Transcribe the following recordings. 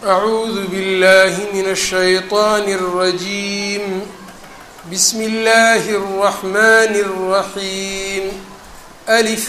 أعوذ بالله من الشيطان الرجيم بسم الله الرحمن الرحيم ألف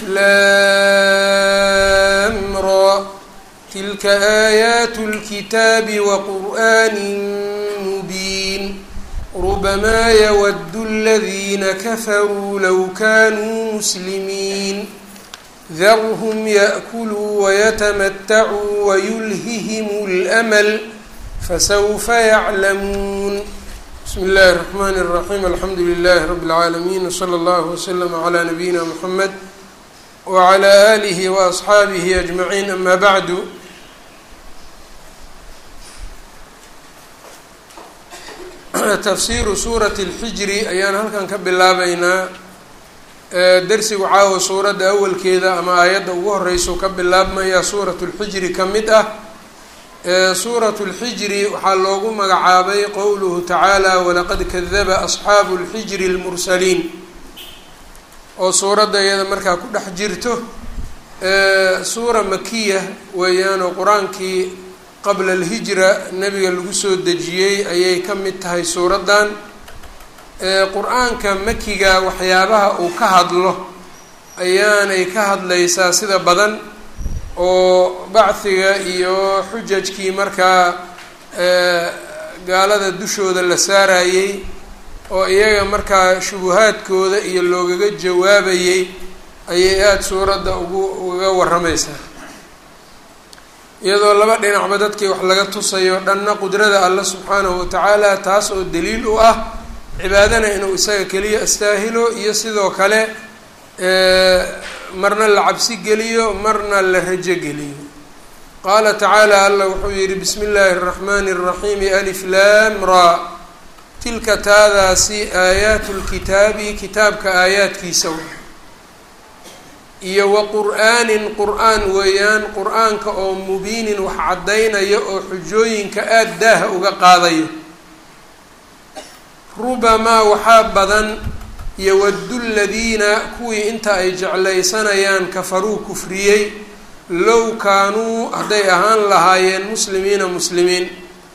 لام را تلك آيات الكتاب وقرآن مبين ربما يود الذين كفروا لو كانوا مسلمين ذرهم يأكلوا ويتمتعوا ويلههم الأمل فسوف يعلمون بسم الله الرحمن الرحيم الحمد لله رب العالمين وصلى الله وسلم على نبينا محمد وعلى آله وأصحaabihi أجمعين أما بعد tafsiru suurati اlxijri ayaan halkan ka bilaabeynaa dersigu caawa suuradda awalkeeda ama aayadda ugu horeyso ka bilaabmaya suurat اlxijri ka mid ah suurat اlxijri waxaa loogu magacaabay qowluhu tacaala walaqad kadaba asxaabu اlxijri اlmursaliin oo suuradda iyada markaa ku dhex jirto suura makiya weeyaanoo qur-aankii qabla alhijra nebiga lagu soo dejiyey ayay ka mid tahay suuraddan qur-aanka makiga waxyaabaha uu ka hadlo ayaanay ka hadlaysaa sida badan oo bacdiga iyo xujajkii markaa gaalada dushooda la saarayey oo iyaga markaa shubuhaadkooda iyo loogaga jawaabayey ayay aada suuradda ugu ugaga warramaysaa iyadoo laba dhinacba dadkii wax laga tusayo dhanna qudrada alla subxaanahu watacaala taas oo daliil u ah cibaadana inuu isaga keliya astaahilo iyo sidoo kale marna la cabsi geliyo marna la rajo geliyo qaala tacaala alla wuxuu yihi bismi illaahi araxmaani araxiimi alif laam ra tilka taadaasi aayaatu lkitaabi kitaabka aayaadkiisa iyo wa qur-aanin qur-aan weeyaan qur-aanka oo mubiinin wax caddaynaya oo xujooyinka aada daaha uga qaadayo rubamaa waxaa badan yowadu ladiina kuwii inta ay jeclaysanayaan kafaruu kufriyey low kaanuu hadday ahaan lahaayeen muslimiina muslimiin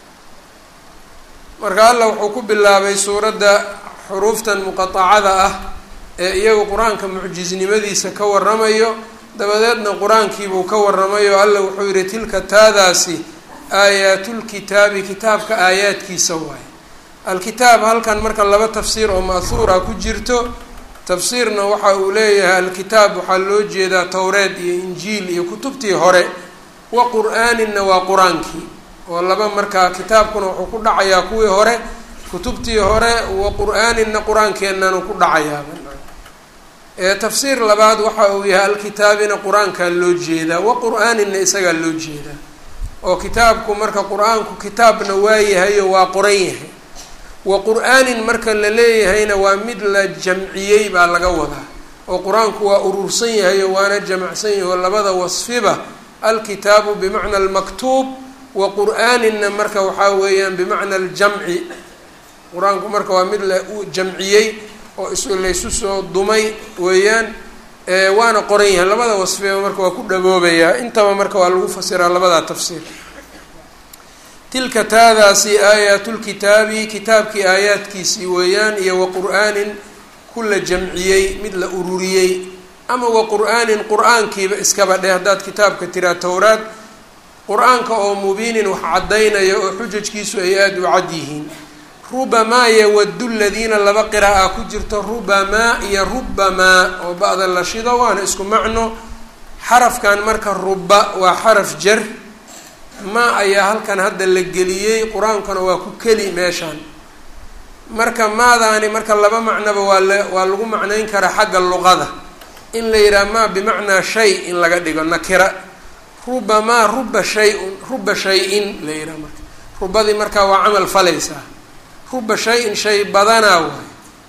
marka allah wuxuu ku bilaabay suuradda xuruuftan muqatacada ah ee iyagu qur-aanka mucjisnimadiisa ka waramayo dabadeedna qur-aankiibuu ka waramayo alla wuxuu yihi tilka taadaasi aayaatlkitaabi kitaabka aayaadkiisa waaye alkitaab halkan marka laba tafsiir oo ma'huura ku jirto tafsiirna waxa uu leeyahay alkitaab waxaa loo jeedaa towreed iyo injiil iyo kutubtii hore wa qur-aaninna waa qur-aankii oo laba markaa kitaabkuna wuxuu ku dhacayaa kuwii hore kutubtii hore wa qur-aaninna qur-aankeennanu ku dhacayaaba tafsiir labaad waxa uu yahay alkitaabina qur-aankaa loo jeedaa wa qur-aaninna isagaa loo jeedaa oo kitaabku marka qur-aanku kitaabna waa yahayo waa qoran yahay wa qur-aanin marka la leeyahayna waa mid la jamciyey baa laga wadaa oo qur-aanku waa urursan yahayo waana jamacsan yahay oo labada wasfiba alkitaabu bimacna almaktuub wa qur-aaninna marka waxaa weeyaan bimacna aljamci qur-aanku marka waa mid la jamciyey oo is laysu soo dumay weeyaan waana qoran yahay labada wasfiba marka waa ku dhaboobayaa intaba marka waa lagu fasiraa labadaa tafsiir tilka taadaasi aayaatulkitaabi kitaabkii aayaadkiisii weeyaan iyo wa qur-aanin ku la jamciyey mid la ururiyey ama wa qur-aanin qur-aankiiba iskaba dheh haddaad kitaabka tiraa towraad qur-aanka oo mubiinin wax caddaynaya oo xujajkiisu ay aada u cad yihiin rubamaa yawadu ladiina laba qira'a ku jirto rubamaa iyo rubamaa oo ba-da la shido waana isku macno xarafkan marka ruba waa xaraf jar ma ayaa halkan hadda la geliyey qur-aankuna waa ku keli meeshaan marka maadaani marka laba macnoba waa la waa lagu macnayn karaa xagga luqada in la yidhaha maa bimacnaa shay in laga dhigo nakira rubamaa ruba shay-un ruba shay-in la yidhaha marka rubadii markaa waa camal falaysaa ruba shay-in shay badanaa waay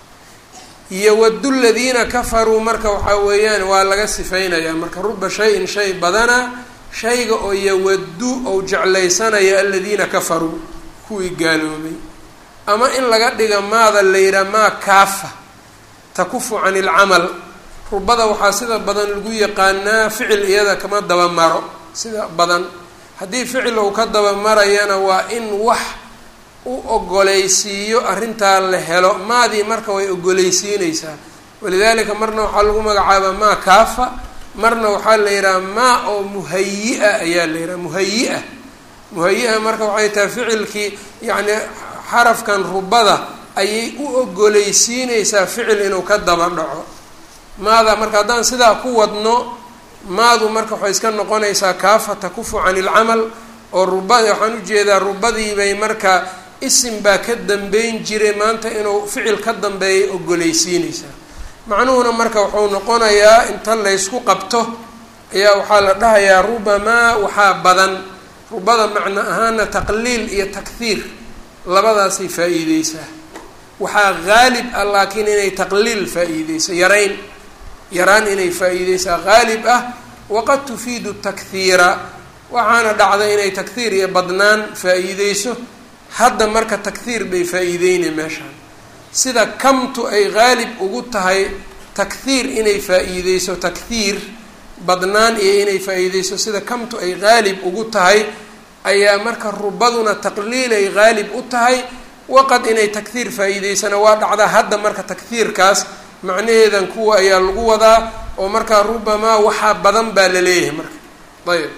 yowadu ladiina kafaruu marka waxaa weeyaan waa laga sifeynayaa marka ruba shay-in shay badanaa shayga oo yowadu ou jeclaysanaya aladiina kafaruu kuwii gaaloobay ama in laga dhiga maada la yidhaha maa kaafa takufu can ilcamal rubada waxaa sida badan lagu yaqaanaa ficil iyada kama daba maro sida badan haddii ficil uu ka daba marayana waa in wax u ogoleysiiyo arrintaa la helo maadii marka way ogoleysiineysaa walidaalika marna waxaa lagu magacaabaa maa kaafa marna waxaa la yidhaha maa oo muhayi-a ayaa la yidhaha muhayi-a muhayi-a marka waxay tahay ficilkii yacni xarafkan rubada ayay u ogoleysiineysaa ficil inuu ka daba dhaco maada marka haddaan sidaa ku wadno maadu marka waxay iska noqonaysaa kaafa takufu can ilcamal oo rubad waxaan ujeedaa rubadiibay marka isim baa ka dambeyn jiray maanta inuu ficil ka dambeeyay ogoleysiineysaa macnuhuna marka wuxuu noqonayaa inta laysku qabto ayaa waxaa la dhahayaa rubamaa waxaa badan rubada macno ahaana taqliil iyo takhiir labadaasay faa-iideysaa waxaa haalib ah laakiin inay taqliil faa-iideyso yarayn yaraan inay faa-iideysaa haalib ah waqad tufiidu takhiira waxaana dhacda inay takhiir iyo badnaan faa-iideyso hadda marka takhiir bay faa-iideynay meeshaan sida kamtu ay haalib ugu tahay takhiir inay faa-iideyso takhiir badnaan iyo inay faa-iideyso sida kamtu ay haalib ugu tahay ayaa marka rubaduna taqliil ay haalib u tahay waqad inay takhiir faa-iideysana waa dhacdaa hadda marka takhiirkaas macnaheedan kuwa ayaa lagu wadaa oo markaa rubamaa waxaa badan baa la leeyahay marka ayb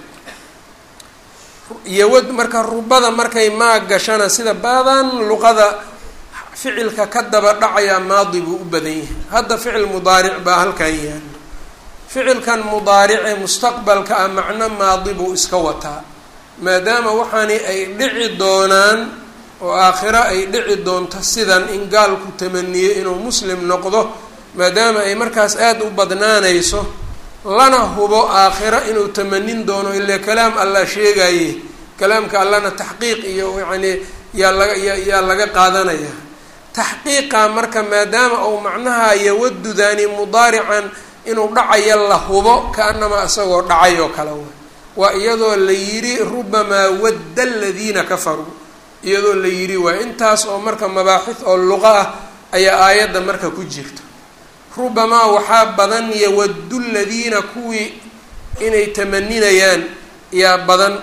iyowad marka rubada markay maa gashana sida badan luqada ficilka ka daba dhacayaa maadi buu u badan yahay hadda ficil mudaaric baa halkan yaala ficilkan mudaarice mustaqbalka ah macno maadi buu iska wataa maadaama waxaani ay dhici doonaan oo aakhiro ay dhici doonto sidan in gaalku tamaniyo inuu muslim noqdo maadaama ay markaas aada u badnaanayso lana hubo aakhiro inuu tamanin doono ilaa kalaam allah sheegaye kalaamka allahna taxqiiq iyo yacnii yaa laga yaa laga qaadanaya taxqiiqa marka maadaama uu macnaha yawadudaani mudaarican inuu dhacaya la hubo ka-anamaa isagoo dhacay oo kale wa waa iyadoo la yidhi rubamaa wadda aladiina kafaruu iyadoo la yidhi waa intaas oo marka mabaaxid oo luqa ah ayaa aayadda marka ku jirta rubamaa waxaa badan yawaddu ladiina kuwii inay tamaninayaan yaa badan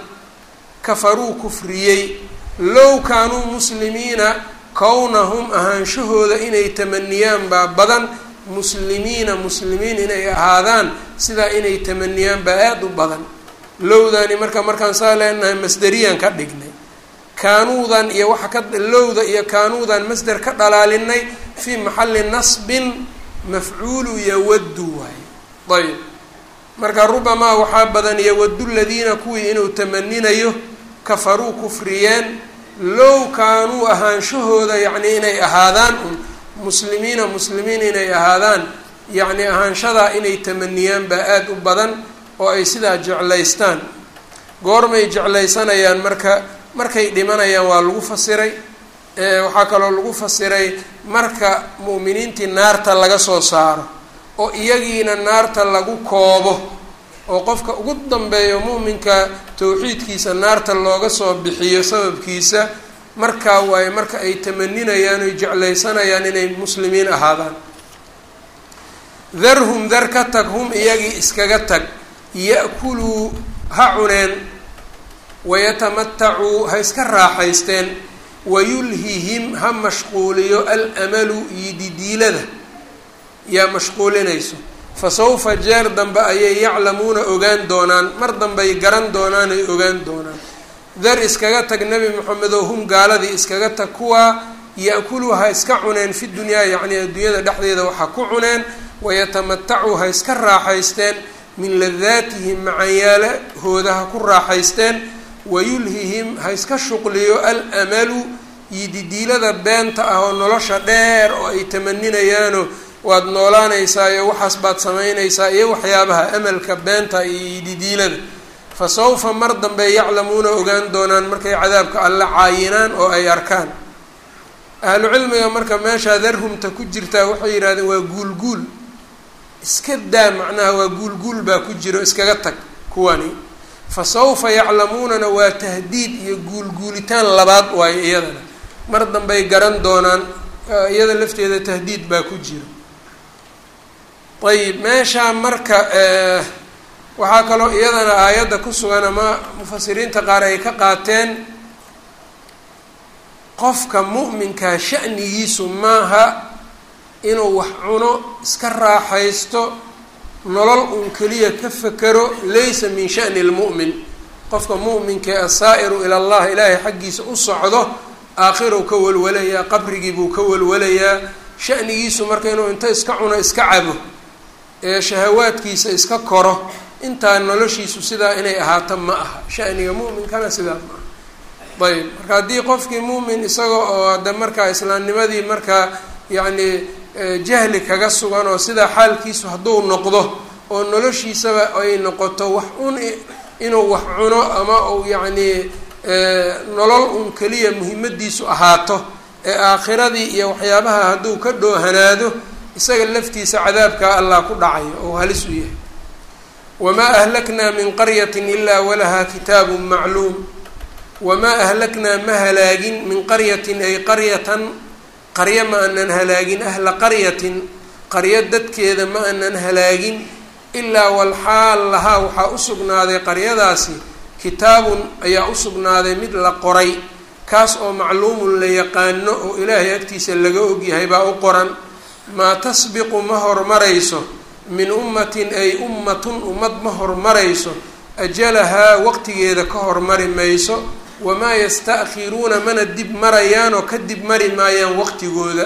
kafaruu kufriyey low kaanuu muslimiina kownahum ahaanshahooda inay tamaniyaan baa badan muslimiina muslimiin inay ahaadaan sidaa inay tamaniyaan baa aada u badan lowdani marka markaan saa leenahay masderiyaan ka dhignay kaanuudan iyo waxa ka lowda iyo kaanuudan masder ka dhalaalinay fii maxalli nasbin mafcuulu yawaddu waaye ayb marka rubamaa waxaa badan yawaddu ladiina kuwii inuu tamaninayo kafaruu kufriyeen low kaanuu ahaanshahooda yacni inay ahaadaan un muslimiina muslimiin inay ahaadaan yacni ahaanshadaa inay tamaniyaan baa aada u badan oo ay sidaa jeclaystaan goormay jeclaysanayaan marka markay dhimanayaan waa lagu fasiray waxaa kaloo lagu fasiray marka mu'miniintii naarta laga soo saaro oo iyagiina naarta lagu koobo oo qofka ugu dambeeyo mu'minka tawxiidkiisa naarta looga soo bixiyo sababkiisa markaa waaye marka ay tamaninayaan oy jeclaysanayaan inay muslimiin ahaadaan darhum dar ka tag hum iyagii iskaga tag ya-kuluu ha cuneen wayatamatacuu ha iska raaxaysteen wayulhihim ha mashquuliyo alamalu yididiilada yaa mashquulinayso fa sawfa jeer dambe ayay yaclamuuna ogaan doonaan mar dambey garan doonaan ay ogaan doonaan dar iskaga tag nebi moxamedow hum gaaladii iskaga tag kuwaa ya-kuluu ha iska cuneen fi dunyaa yacni adduunyada dhexdeeda waxa ku cuneen wayatamatacuu ha iska raaxaysteen min ladaatihim macanyaalahooda ha ku raaxaysteen wayulhihim ha iska shuqliyo alamalu yididiilada beenta ah oo nolosha dheer oo ay tamaninayaano waad noolaanaysaa iyo waxaas baad samaynaysaa iyo waxyaabaha amalka beenta iyo yididiilada fa sawfa mar dambe yaclamuuna ogaan doonaan markay cadaabka alle caayinaan oo ay arkaan ahlu cilmiga marka meeshaa darhumta ku jirtaa waxay yidhahdeen waa guulguul iska daa macnaha waa guulguul baa ku jiro iskaga tag kuwani fa sawfa yaclamuunana waa tahdiid iyo guulguulitaan labaad waayo iyadana mar dambey garan doonaan iyada lafteeda tahdiid baa ku jiro ayib meeshaa marka waxaa kaloo iyadana aayadda ku sugan ama mufasiriinta qaar ay ka qaateen qofka mu'minkaa sha'nigiisu maaha inuu wax cuno iska raaxaysto nolol uun keliya ka fekero laysa min sha'ni lmu'min qofka mu'minka ee asaa'iru ila allah ilaahay xaggiisa u socdo aakhirow ka walwalayaa qabrigii buu ka walwalayaa sha'nigiisu marka inuu inta iska cuno iska cabo ee shahawaadkiisa iska koro intaa noloshiisu sidaa inay ahaato ma aha shaniga mu'minkana sidaa ma aha ayb marka haddii qofkii mu'min isaga oo hadda markaa islaamnimadii markaa yacni jahli kaga sugan oo sidaa xaalkiisu hadduu noqdo oo noloshiisaba ay noqoto wax un inuu wax cuno ama uu yacni nolol un keliya muhiimadiisu ahaato ee aakhiradii iyo waxyaabaha hadduu ka dhoohanaado isaga laftiisa cadaabkaa allah ku dhacayo oo halis u yahay wamaa ahlaknaa min qaryatin ilaa walahaa kitaabun macluum wamaa ahlaknaa ma halaagin min qaryatin ay qaryatan qaryo ma anan halaagin ahla qaryatin qaryo dadkeeda ma anan halaagin ilaa walxaal lahaa waxaa u sugnaaday qaryadaasi kitaabun ayaa u sugnaaday mid la qoray kaas oo macluumun la yaqaano oo ilaahay agtiisa laga ogyahay baa u qoran maa tasbiqu ma hormarayso min ummatin ay ummatun ummad ma hormarayso ajalahaa waqtigeeda ka hormari mayso wamaa yasta'khiruuna mana dib marayaan oo ka dib mari maayaan waqtigooda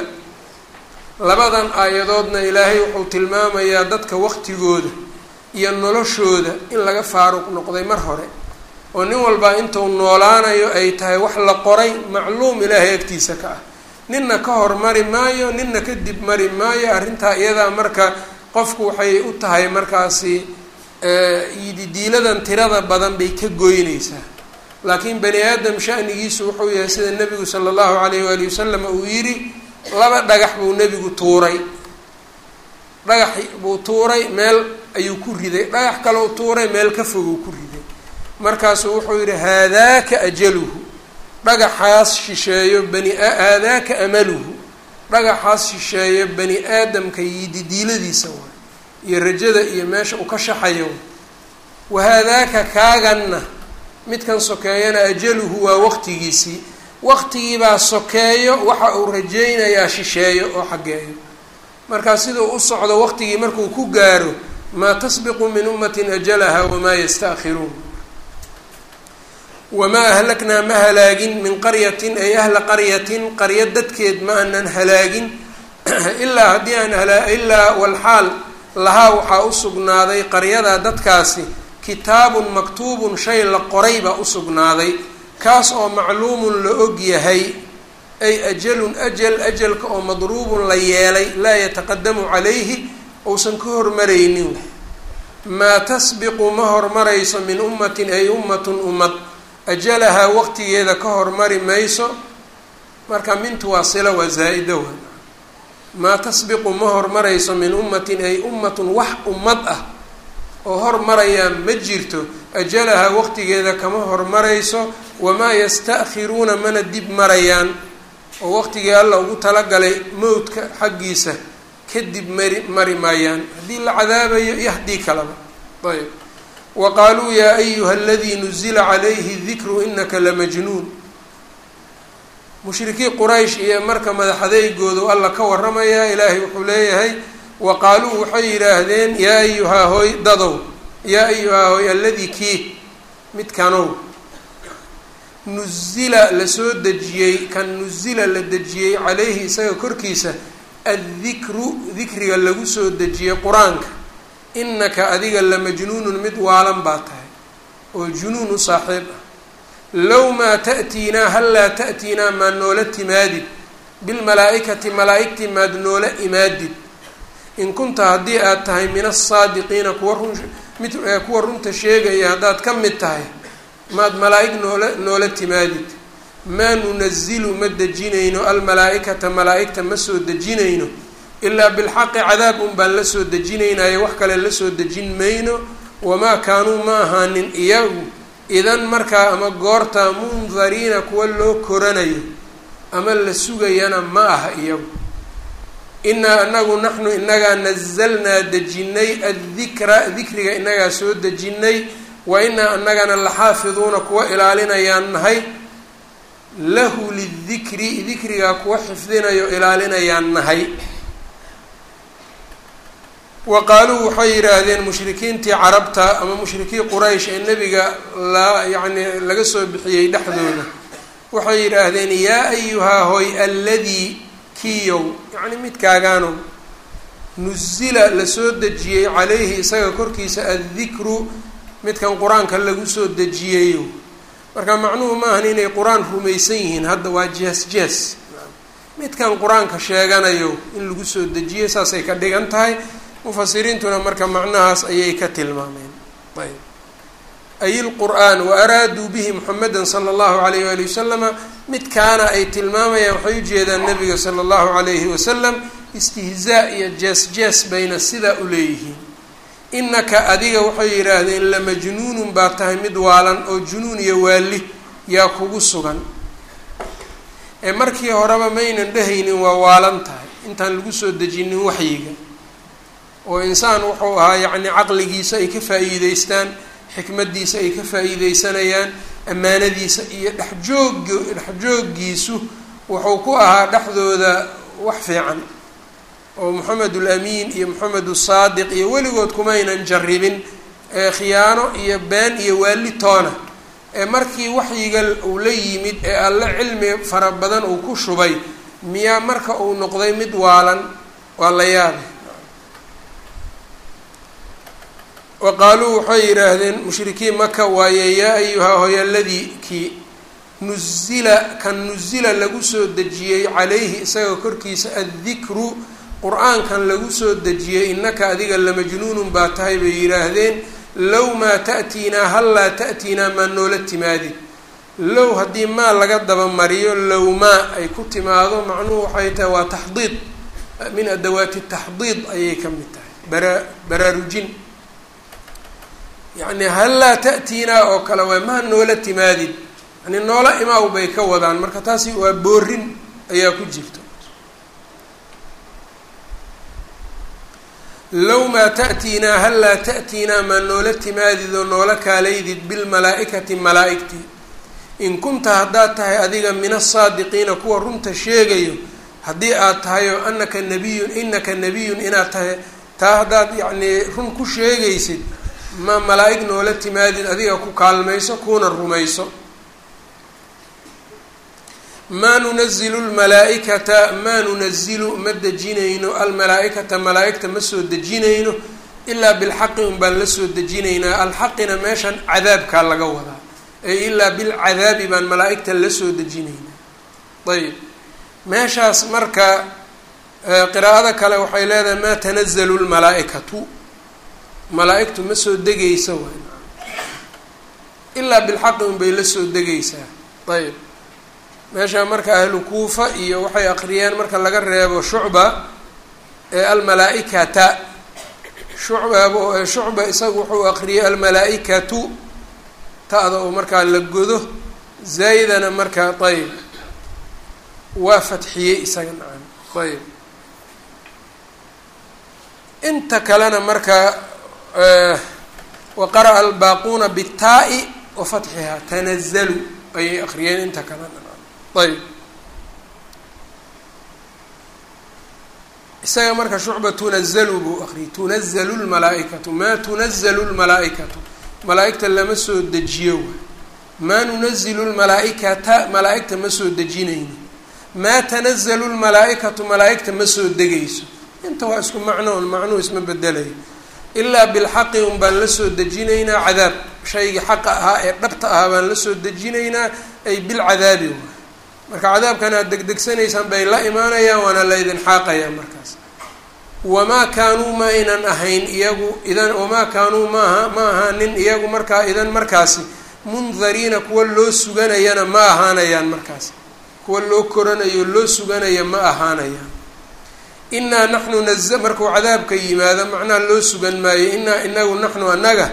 labadan aayadoodna ilaahay wuxuu tilmaamayaa dadka waqtigooda iyo noloshooda in laga faaruq noqday mar hore oo nin walbaa intuu noolaanayo ay tahay wax la qoray macluum ilaahay agtiisa ka ah ninna ka hormari maayo ninna ka dib mari maayo arrintaa iyadaa marka qofku waxay u tahay markaasi yididiiladan tirada badan bay ka goynaysaa laakiin bani aadam shanigiisu wuxuu yahay sida nebigu sala allahu alayh waali wasalam uu yidhi laba dhagax buu nebigu tuuray dhagax buu tuuray meel ayuu ku riday dhagax kaleu tuuray meel ka foguu ku riday markaasuu wuxuu yidhi haadaaka ajaluhu dhagaxaas shisheeyo bani haadaaka amaluhu dhagaxaas shisheeyo bani aadamka yididiiladiisa waay iyo rajada iyo meesha uu ka shaxayo wahaadaaka kaaganna midkan sokeeyana ajaluhu waa waqtigiisii waqtigiibaa sokeeyo waxa uu rajaynayaa shisheeyo oo xaggeeyo markaa siduu u socdo waqtigii markuu ku gaaro maa tasbiqu min ummatin ajalaha wamaa yasta'khiruun wamaa ahlaknaa ma halaagin min qaryatin ay ahla qaryatin qaryo dadkeed ma anan halaagin ilaa haddii aan hala ilaa walxaal lahaa waxaa u sugnaaday qaryadaa dadkaasi kitaabun maktuubun shay la qoray baa u sugnaaday kaas oo macluumun la og yahay ay ajalun ajal ajalka oo madruubun la yeelay laa yataqadamu calayhi uusan ka hormaraynin maa tasbiqu ma hormarayso min ummatin ay ummatun ummad ajalahaa waqtigeeda ka hormari mayso marka mintu waa sila waa zaa-ida wa maa tasbiqu ma hormarayso min ummatin ay ummatun wax ummad ah oo hormarayaa ma jirto ajalahaa waqtigeeda kama hormarayso wamaa yasta'khiruuna mana dib marayaan oo waqtigii alla ugu talagalay mowdka xaggiisa kadib mari mari maayaan haddii la cadaabayo iyo haddii kalaba ayb wa qaaluu yaa ayuha aladii nuzila calayhi dikru inaka lamajnuun mushrikii quraysh iyo marka madaxadeygoodu alla ka waramayaa ilaahay wuxuu leeyahay wa qaaluu waxay yidhaahdeen yaa ayuhaa hooy dadow yaa ayuhaa hooy alladii kii midkanow nuzila lasoo dejiyey kan nuzila la dejiyey calayhi isaga korkiisa addikru dikriga lagu soo dejiyey qur-aanka inaka adiga lamajnuunun mid waalan baa tahay oo junuun u saaxiib ah low maa ta'tiinaa hallaa ta'tiinaa maad noola timaadid bilmalaa-ikati malaa-igtii maad noola imaadid in kunta haddii aad tahay min asaadiqiina kuwa run mid kuwa runta sheegaya haddaad ka mid tahay maad malaa-ig noola noola timaadid maa nunazilu ma dejinayno almalaa-ikata malaa-igta ma soo dejinayno ilaa bilxaqi cadaab un baan la soo dejinaynayo wax kale la soo dejin mayno wamaa kaanuu ma ahaanin iyagu idan markaa ama goortaa mundariina kuwa loo koranayo ama la sugayana ma aha iyagu inaa anagu naxnu inagaa nazalnaa dejinay addikra dikriga inagaa soo dejinay wa inaa anagana laxaafiduuna kuwa ilaalinayaan nahay lahu lidikri dikrigaa kuwa xifdinayo ilaalinayaan nahay wa qaaluu waxay yidhaahdeen mushrikiintii carabta ama mushrikii quraysh ee nebiga la yacni laga soo bixiyey dhexdooda waxay yidhaahdeen yaa ayuhaa hoy alladii kiyow yacni midkaagaanow nusila lasoo dejiyey calayhi isaga korkiisa addikru midkan qur-aanka lagu soo dejiyeyo marka macnuhu maahan inay qur-aan rumaysan yihiin hadda waa jees jees midkan qur-aanka sheeganayo in lagu soo dejiyo saasay ka dhigan tahay mufasiriintuna marka macnahaas ayay ka tilmaameen ayb ay lqur'aan wa araaduu bihi muxameda sala allahu alayh waali wasalama midkaana ay tilmaamayaan waxay ujeedaan nabiga sala allahu alayhi wasalam istihzaa iyo jees jees bayna sidaa u leeyihiin inaka adiga waxay yidhaahdeen lamajnuunun baa tahay mid waalan oo junuun iyo waali yaa kugu sugan ee markii horeba maynan dhehaynin waa waalan tahay intaan lagu soo dejinin waxyiga oo insaan wuxuu ahaa yacni caqligiisa ay ka faa'iideystaan xikmadiisa ay ka faa'iideysanayaan ammaanadiisa iyo dhexjoog dhexjooggiisu wuxuu ku ahaa dhexdooda wax fiican oo moxamed ulamiin iyo moxamed usaadiq iyo weligood kumaynan jarribin khiyaano iyo been iyo waali toona ee markii waxyiga uu la yimid ee alle cilmi fara badan uu ku shubay miyaa marka uu noqday mid waalan waa la yaabay wa qaaluu waxay yidhaahdeen mushrikiin maka waaye yaa ayuhaa hoyaladii kii nuzila kan nuzila lagu soo dejiyey calayhi isaga korkiisa addikru qur-aankan lagu soo dejiyey innaka adiga lamajnuunun baa tahay bay yidhaahdeen low maa ta'tiinaa hallaa ta'tiinaa maa noola timaadid low haddii maa laga dabamariyo low maa ay ku timaado macnuhu waxay tahay waa taxdiid min adawaati taxdiid ayay ka mid tahay bara baraarujin yacni hallaa ta'tiinaa oo kale waa maa noola timaadid yani noola imaaw bay ka wadaan marka taasi waa boorin ayaa ku jirta low maa ta'tiinaa hallaa ta'tiinaa maa noola timaadid oo noola kaalaydid bilmalaa-ikati malaa-igtii in kunta haddaad tahay adiga min asaadiqiina kuwa runta sheegayo haddii aad tahay oo anaka nabiyun inaka nabiyun inaad tahay taa haddaad yacnii run ku sheegaysid ma malaa-ig noola timaadid adiga ku kaalmayso kuuna rumayso maa nunazilu lmalaa-ikata maa nunazilu ma dejinayno almalaa-ikata malaa-igta ma soo dejinayno ilaa bilxaqi un baan la soo dejinaynaa alxaqina meeshan cadaabkaa laga wadaa ay ilaa bilcadaabi baan malaa-igta la soo dejinaynaa ayb meeshaas marka qiraa'ada kale waxay leedahay maa tanazalu lmalaa-ikatu malaa-igtu ma soo degaysa waay ilaa bilxaqi un bay la soo degaysaa ayb meesha marka ahlu kuufa iyo waxay aqriyeen marka laga reebo shucba ee almalaa-ikata shucba shucba isagu wuxuu aqriyay almalaa-ikatu ta-da oo markaa la godo zaydana markaa ayb waa fatxiyey isaga nacam ayb inta kalena marka wa qara'a albaaquuna bitaa-i wa fatxihaa tanazalu ayay aqriyeen inta kalena ayb isaga marka shucba tunazalu buu aqriyay tunazalu lmalaa-ikatu maa tunazalu lmalaa-ikatu malaa-igta lama soo dejiyo waay maa nunazilu lmalaa-ikata malaa-igta ma soo dejinayno maa tanazalu lmalaa-ikatu malaa-igta ma soo degayso inta waa isku macnoon macnuhu isma bedelayo ilaa bilxaqi un baan la soo dejinaynaa cadaab shaygii xaqa ahaa ee dhabta ahaa baan la soo dejinaynaa ay bilcadaabi waay marka cadaabkan aad degdegsanaysaan bay la imaanayaan waana la idin xaaqayaa markaas wamaa kaanuu ma aynan ahayn iyagu idan wamaa kaanuu maaha ma ahaanin iyagu markaa idan markaasi mundariina kuwa loo suganayana ma ahaanayaan markaas kuwa loo koranayo loo suganaya ma ahaanayaan inaa naxnu naza markuu cadaabka yimaado macnaha loo sugan maayo inaa inagu naxnu annaga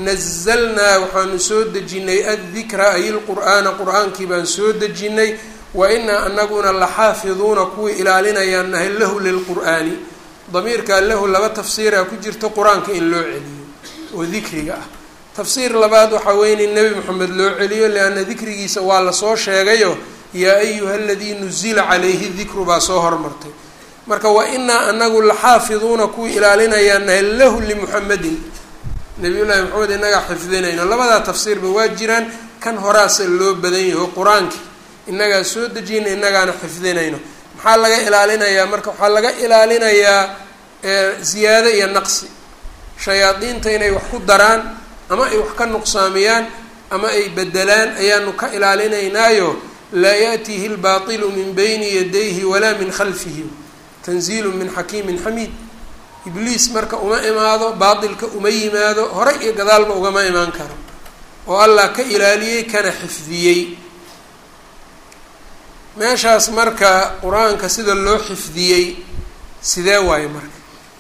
nazalnaa waxaanu soo dejinay addikra ay lqur'aana qur-aankii baan soo dejinay wa inaa anaguna laxaafiduuna kuwii ilaalinayaan nahay lahu lilqur'aani damiirkaa lahu laba tafsiiraa ku jirta qur-aanka in loo celiyo oo dikriga ah tafsiir labaad waxaa weyn in nebi moxamed loo celiyo lianna dikrigiisa waa lasoo sheegayo yaa ayuha aladii nuzila calayhi dikru baa soo hormartay marka wa inaa anagu laxaafiduuna kuwii ilaalinayaan nahay lahu limuxamedin nabiy llaahi maxamed inagaa xifdinayno labadaa tafsiirba waa jiraan kan horaasa loo badan yaho qur-aanki inagaa soo dejiyna inagaana xifdinayno maxaa laga ilaalinayaa marka waxaa laga ilaalinayaa ziyaado iyo naqsi shayaadiinta inay wax ku daraan ama ay wax ka nuqsaamiyaan ama ay bedelaan ayaanu ka ilaalinaynaayo laa yaatihi lbaatilu min bayni yadayhi walaa min khalfihi tanziilu min xakiimin xamiid ibliis marka uma imaado baatilka uma yimaado hore iyo gadaalba ugama imaan karo oo allah ka ilaaliyey kana xifdiyey meeshaas marka qur-aanka sida loo xifdiyey sidee waayo marka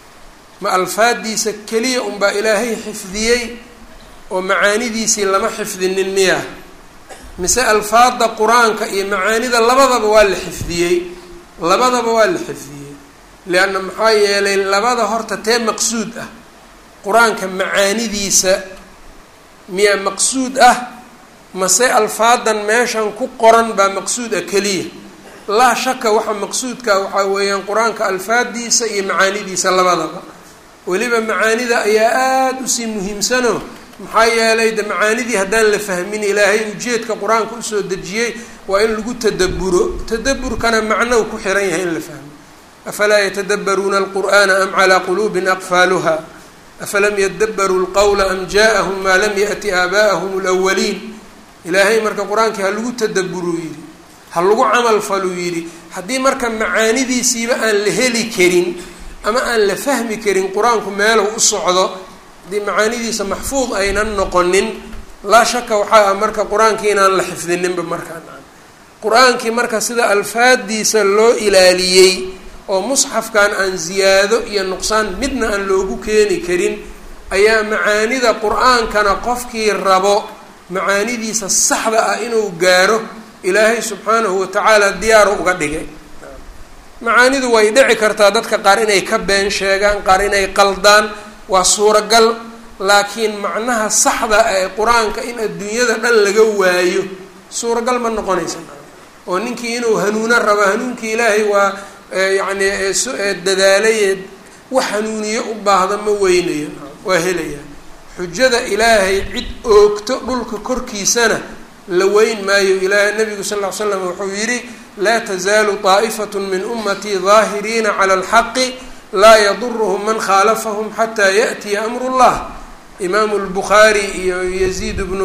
ma alfaadiisa keliya unbaa ilaahay xifdiyey oo macaanidiisii lama xifdinin miya mise alfaada qur-aanka iyo macaanida labadaba waa la xifdiyey labadaba waa la xifdiyey lianna maxaa yeelay labada horta tee maqsuud ah qur-aanka macaanidiisa miyaa maqsuud ah mase alfaadan meeshan ku qoran baa maqsuud ah keliya laa shaka waxa maqsuudka waxaa weeyaan qur-aanka alfaadiisa iyo macaanidiisa labadaba weliba macaanida ayaa aada usii muhiimsano maxaa yeelay de macaanidii haddaan la fahmin ilaahay ujeedka qur-aanka usoo dejiyey waa in lagu tadaburo tadaburkana macnou ku xiran yahay in la fahmo afalaa yatadabbaruuna alqur'ana am calaa quluubin aqfaaluha afalam yadabaruu lqowla am ja'ahum maa lam yaأti aabaa'ahum اlawaliin ilaahay marka qur-aankii ha lagu tadaburuu yidhi ha lagu camal faluu yidhi haddii marka macaanidiisiiba aan la heli karin ama aan la fahmi karin qur-aanku meelow u socdo haddii macaanidiisa maxfuud aynan noqonin laa shaka waxaa ah marka qur-aankii inaan la xifdininba markaan qur-aankii marka sida alfaadiisa loo ilaaliyey oo musxafkan aan ziyaado iyo nuqsaan midna aan loogu keeni karin ayaa macaanida qur-aankana qofkii rabo macaanidiisa saxda ah inuu gaaro ilaahay subxaanahu watacaala diyaaru uga dhigay macaanidu way dhici kartaa dadka qaar inay ka been sheegaan qaar inay qaldaan waa suuragal laakiin macnaha saxda ee qur-aanka in adduunyada dhan laga waayo suuragal ma noqonaysa oo ninkii inuu hanuuno rabo hanuunkii ilaahay waa yacni dadaalay wax hanuuniyo u baahda ma weynayo waa helaya xujada ilaahay cid oogto dhulka korkiisana la weyn maayo ilaahay nabigu sal ll ly slam wuxuu yidhi laa tazaalu طaa'ifat min umatii daahiriina cala alxaqi laa yaduruhum man khaalafahum xataa yaأtiya amru اllah imaamu lbukhaari iyo yaziid bnu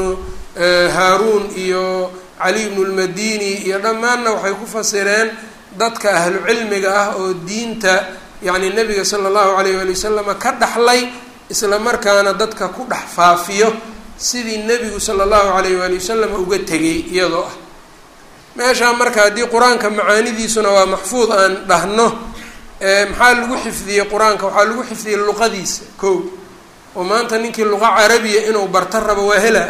haaruun iyo cali bnu lmadini iyo dhammaanna waxay ku fasireen dadka ahlu cilmiga ah oo diinta yacni nabiga sala allahu alayh wali wasalama ka dhaxlay isla markaana dadka ku dhex faafiyo sidii nebigu sala allahu alayh waali wasalam uga tegay iyadoo ah meeshaa marka haddii qur-aanka macaanidiisuna waa maxfuud aan dhahno maxaa lagu xifdiyey qur-aanka waxaa lagu xifdiyey luqadiisa kow oo maanta ninkii luqa carabiya inuu barta rabo waa helaa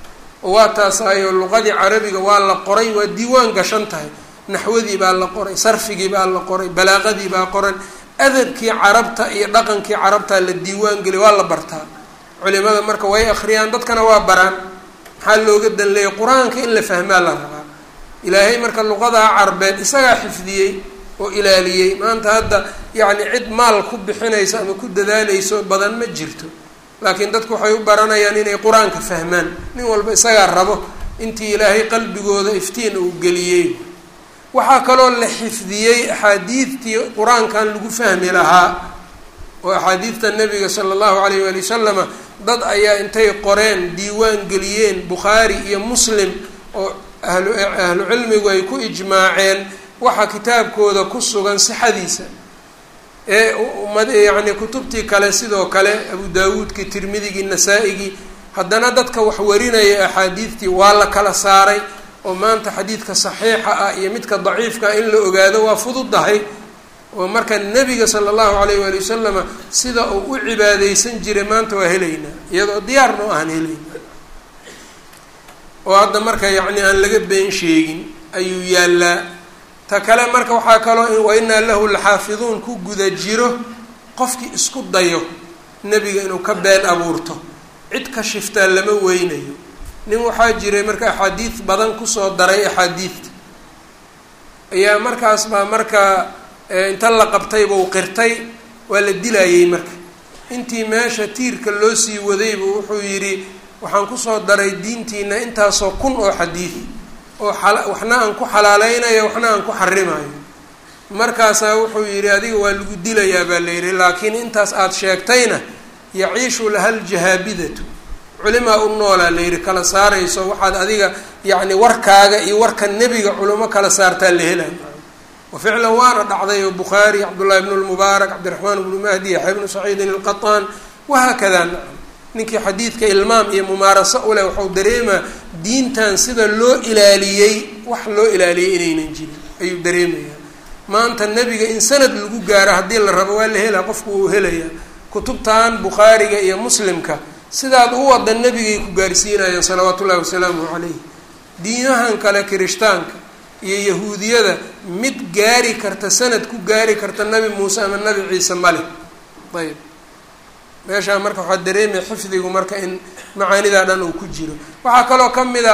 oo waa taasaayo luqadii carabiga waa la qoray waa diiwaan gashan tahay naxwadii baa la qoray sarfigii baa la qoray balaaqadii baa qoran adabkii carabta iyo dhaqankii carabta la diiwaan geliy waa la bartaa culimada marka way akhriyaan dadkana waa baraan maxaa looga danleeyay qur-aanka in la fahmaa la rabaa ilaahay marka luqadaa carbeed isagaa xifdiyey oo ilaaliyey maanta hadda yacni cid maal ku bixinayso ama ku dadaaleyso badan ma jirto laakiin dadku waxay u baranayaan inay qur-aanka fahmaan nin walba isagaa rabo intii ilaahay qalbigooda iftiin uu geliyey waxaa kaloo la xifdiyey axaadiidtii qur-aankan lagu fahmi lahaa oo axaadiidta nabiga sala allahu alayh waali wasalama dad ayaa intay qoreen diiwaan geliyeen bukhaari iyo muslim oo ahlu ahlu cilmigu ay ku ijmaaceen waxa kitaabkooda ku sugan sixadiisa ee umad yacni kutubtii kale sidoo kale abu daawuudkii tirmidigii nasaa-igii haddana dadka wax warinaya axaadiidtii waa la kala saaray oo maanta xadiidka saxiixa ah iyo midka daciifka in la ogaado waa fududahay oo marka nebiga sala allahu alayh waali wasalama sida uu u cibaadeysan jiray maanta waa helaynaa iyadoo diyaarna o aan helaynaa oo hadda marka yacni aan laga been sheegin ayuu yaallaa ta kale marka waxaa kaloo wa inaa lahu laxaafiduun ku guda jiro qofkii isku dayo nebiga inuu ka been abuurto cid ka shiftaa lama weynayo nin waxaa jiray marka axaadiid badan kusoo daray axaadiidta ayaa markaas baa marka inta la qabtay buu qirtay waa la dilayey marka intii meesha tiirka loo sii wadaybu wuxuu yidhi waxaan kusoo daray diintiina intaasoo kun oo xadiid oo waxna aan ku xalaaleynayo waxna aan ku xarimayo markaasaa wuxuu yidhi adiga waa lagu dilayaa baa la yidhi laakiin intaas aada sheegtayna yaciishu laha ljahaabidatu culimaa u noolaa la yidhi kala saarayso waxaad adiga yacni warkaaga iyo warka nebiga culimo kala saartaa la helay wa ficlan waana dhacday oo bukhaari cabdullahi bnu lmubaarak cabdiraxmaan bnu mahdi yaxya bnu saciidin alqataan wahaakada nacam ninkii xadiidka ilmaam iyo mumaaraso uleh waxau dareemaa diintan sida loo ilaaliyey wax loo ilaaliyey inaynan jirin ayuu dareemayaa maanta nebiga in sanad lagu gaaro haddii la rabo waa la helaa qofku uu helayaa kutubtan bukhaariga iyo muslimka sidaad u wada nebigay ku gaarsiinayaan salawaatu ullahi wasalaamuhu calayh diinahan kale kirishtaanka iyo yahuudiyada mid gaari karta sanad ku gaari karta nabi muuse ama nabi ciise male ayb meeshaa marka waxaa dareemaya xifdigu marka in macaanidaa dhan uu ku jiro waxaa kaloo ka mid a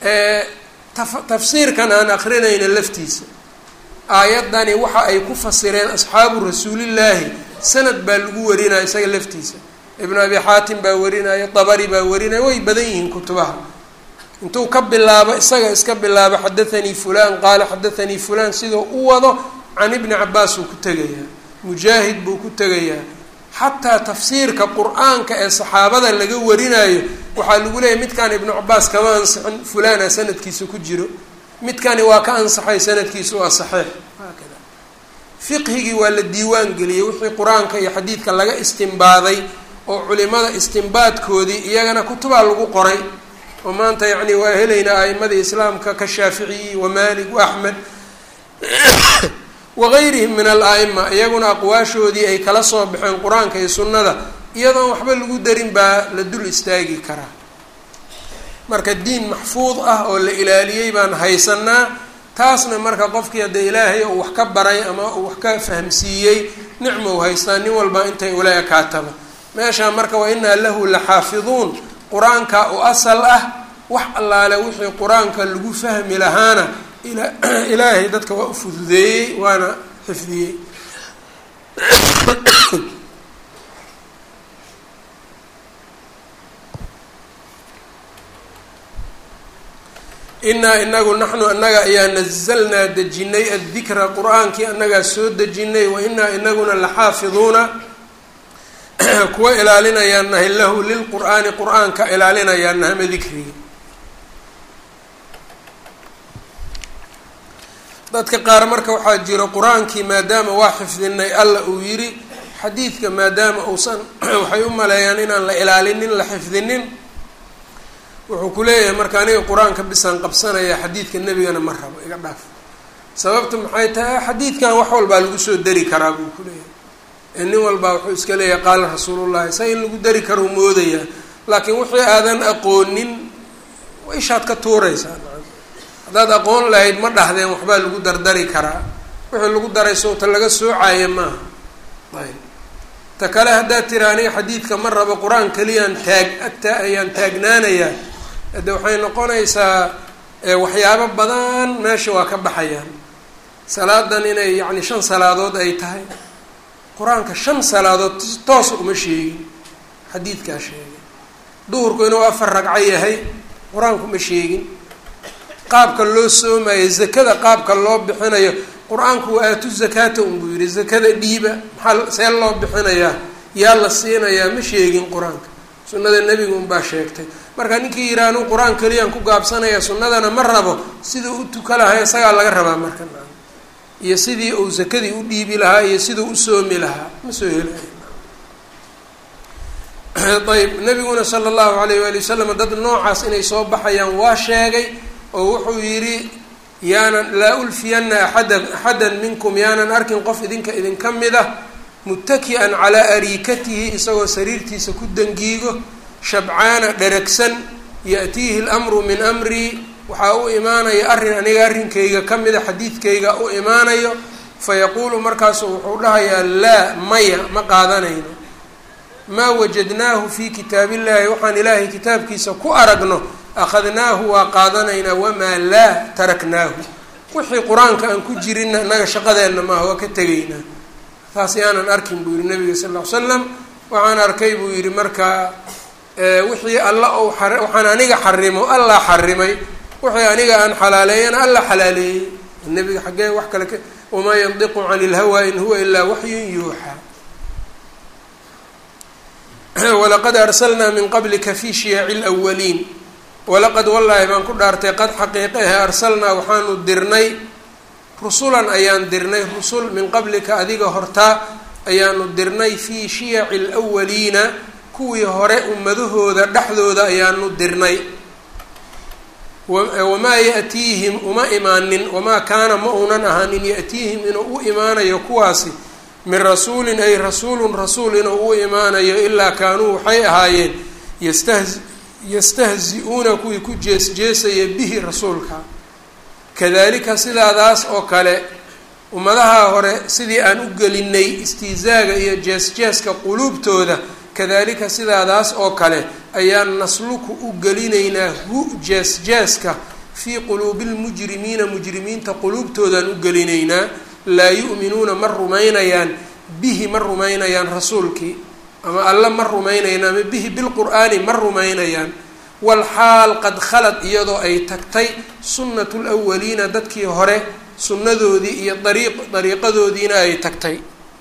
tafsiirkan aan akrinayna laftiisa aayaddani waxa ay ku fasireen asxaabu rasuulillaahi sanad baa lagu warinaya isaga laftiisa ibnu abi xaatim baa warinaya dabari baa warinaya way badan yihiin kutubaha intuu ka bilaabo isaga iska bilaabo xadathanii fulan qaala xadathanii fulan siduu u wado can ibni cabaas uu ku tegayaa mujaahid buu ku tegayaa xataa tafsiirka qur-aanka ee saxaabada laga warinayo waxaa lagu leeyahy midkaan ibnu cabaas kama ansixin fulana sanadkiisa ku jiro midkani waa ka ansaxay sanadkiisu waa saxiix haakada fiqhigii waa la diiwaan geliyey wixii qur-aanka iyo xadiidka laga istimbaaday oo culimada istimbaadkoodii iyagana kutubaa lagu qoray oo maanta yacni waa helaynaa a'imadii islaamka ka shaaficiyi wa maalik wa axmed wagayrihim min al-a'ima iyaguna aqwaashoodii ay kala soo baxeen qur-aanka iyo sunnada iyadoon waxba lagu darin baa la dul istaagi karaa marka diin maxfuud ah oo la ilaaliyey baan haysanaa taasna marka qofkii haddee ilaahay uu wax ka baray ama uu wax ka fahamsiiyey nicma u haystaa nin walba intay ula ekaataba meeshaa marka wa inaa lahu la xaafiduun qur-aanka u asal ah wax allaale wixii qur-aanka lagu fahmi lahaana ilaahay dadka waa u fududeeyey waana xifdiyey inaa inagu naxnu annaga ayaa nazalnaa dejinay addikra qur-aankii annagaa soo dejinay wa inaa inaguna laxaafiduuna kuwa ilaalinayaan nahay lahu lilqur'aani qur-aanka ilaalinayaan nahama dikriga dadka qaar marka waxaa jiro qur-aankii maadaama waa xifdinay alla uu yidhi xadiidka maadaama uusan waxay u maleeyaan inaan la ilaalinin la xifdinin wuxuu ku leeyahay marka aniga qur-aanka bisaan qabsanaya xadiidka nebigana ma rabo iga dhaaf sababta maxay tahay xadiidkan wax walbaa lagu soo dari karaa buu ku leeyahay ee nin walbaa wuxuu iska leeyahay qaala rasuulullahi sa in lagu dari karo moodayaa laakiin wixii aadan aqoonin ishaad ka tuuraysaa haddaad aqoon lahayd ma dhahdeen waxbaa lagu dardari karaa wixii lagu daray sowta laga soocaayo maaha ayb ta kale haddaad tira aniga xadiidka ma rabo qur-aan keliyaan taag agta ayaan taagnaanayaa hade waxay noqonaysaa waxyaabo badan meesha waa ka baxayaan salaadan inay yacni shan salaadood ay tahay qur-aanka shan salaadood toosa uma sheegin xadiidkaa sheegay duhurku inuu afar ragco yahay qur-aanku ma sheegin qaabka loo soomayo zakada qaabka loo bixinayo qur-aanku waa aatu zakaata unbuu yihi zakada dhiiba maxaa see loo bixinayaa yaa la siinayaa ma sheegin qur-aanka sunnada nebiga unbaa sheegtay marka ninkii yidhaha anuu qur-aan keliyaan ku gaabsanaya sunnadana ma rabo siduu u tuka lahaa isagaa laga rabaa marka iyo sidii uu zakadii u dhiibi lahaa iyo siduu u soomi lahaa ma soo helayo ayb nabiguna sala allahu alayh waali wasalam dad noocaas inay soo baxayaan waa sheegay oo wuxuu yidhi yaanan laa ulfiyana axadan axadan minkum yaanan arkin qof idinka idinka mid ah muttaki-an calaa ariikatihi isagoo sariirtiisa ku dangiigo shabcaana dheragsan ya-tiihi lamru min amrii waxaa u imaanaya arrin aniga arrinkayga ka mida xadiidkayga u imaanayo fayaquulu markaasu wuxuu dhahayaa laa maya ma qaadanayno maa wajadnaahu fii kitaabillahi waxaan ilaahay kitaabkiisa ku aragno akhadnaahu waa qaadanaynaa wamaa laa taraknaahu wixii qur-aanka aan ku jirinna innaga shaqadeenna maaha waa ka tegaynaa taas yaanan arkin buu yihi nabiga sal ll ly slam waxaan arkay buu yidhi markaa wixii alla ou a waxaan aniga xarimo allah xarimay wixii aniga aan xalaaleeyana alla xalaaleeyey nabiga xaggee wax kale ka wamaa yandiqu cani ilhawa in huwa ilaa waxyun yuuxaa walaqad arsalnaa min qablika fi shiyaci lwaliin walaqad wallaahi baan ku dhaartay qad xaqiiqe ahe arsalnaa waxaanu dirnay rusulan ayaan dirnay rusul min qablika adiga hortaa ayaanu dirnay fii shiyaci lwaliina kuwii hore ummadahooda dhexdooda ayaanu dirnay wamaa ya'tiihim uma imaanin wamaa kaana ma uunan ahaanin ya'tiihim inuu u imaanayo kuwaasi min rasuulin ay rasuulun rasuul inuu u imaanayo ilaa kaanuu waxay ahaayeen yastahzi yastahzi-uuna kuwii ku jees-jeesaya bihi rasuulka kadalika sidaadaas oo kale ummadaha hore sidii aan u gelinay istihzaaga iyo jees-jeeska quluubtooda kadalika sidaadaas oo kale ayaan nasluku u gelinaynaa hu jees-jeeska fii quluubi lmujrimiina mujrimiinta quluubtoodaan u gelinaynaa laa yu'minuuna ma rumaynayaan bihi ma rumaynayaan rasuulkii ama alle ma rumaynayaan ama bihi bilqur'aani ma rumaynayaan walxaal qad khalad iyadoo ay tagtay sunnatu lwaliina dadkii hore sunnadoodii iyo dariiq dariiqadoodiina ay tagtay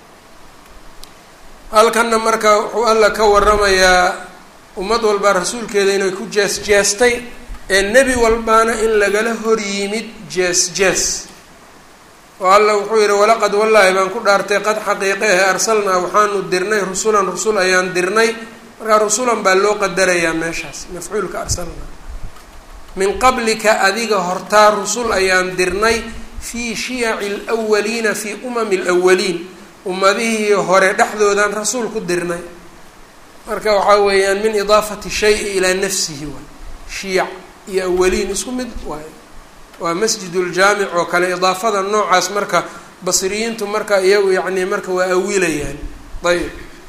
halkanna marka wuxuu alla ka waramayaa ummad walbaa rasuulkeeda inay ku jees-jeestay ee nebi walbaana in lagala hor yimid jees-jees oo alla wuxuu yihi walaqad wallaahi baan ku dhaartay qad xaqiiqe ahe arsalnaa waxaanu dirnay rusulan rusul ayaan dirnay markaa rusulan baa loo qadarayaa meeshaas mafcuulka arsalnaa min qablika adiga hortaa rusul ayaan dirnay fii shiyaci lwaliina fii umami lwaliin ummadihii hore dhexdoodaan rasuul ku dirnay marka waxaa weeyaan min idaafati shayi ilaa nafsihi waay shiyac iyo awaliin isku mid waay waa masjiduljaamic oo kale idaafada noocaas marka basriyiintu marka iyagu yacni marka waa awilayaan ayb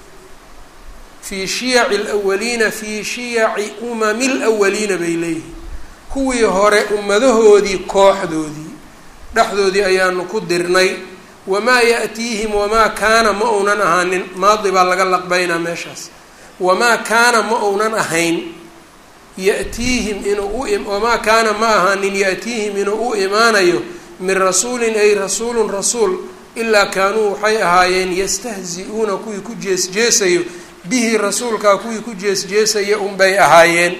fii shiyaci lwaliina fii shiyaci umami lwaliina bay leeyihiin kuwii hore ummadahoodii kooxdoodii dhexdoodii ayaanu ku dirnay wamaa ya'tiihim wamaa kaana ma uunan ahaanin maadi baa laga laqbaynaa meeshaas wamaa kaana ma uunan ahayn ya'tiihim inuu u wamaa kaana ma ahaanin ya'tiihim inuu u imaanayo min rasuulin ay rasuulun rasuul ilaa kaanuu waxay ahaayeen yastahzi-uuna kuwii ku jees-jeesayo bihi rasuulkaa kuwii ku jees-jeesaya unbay ahaayeen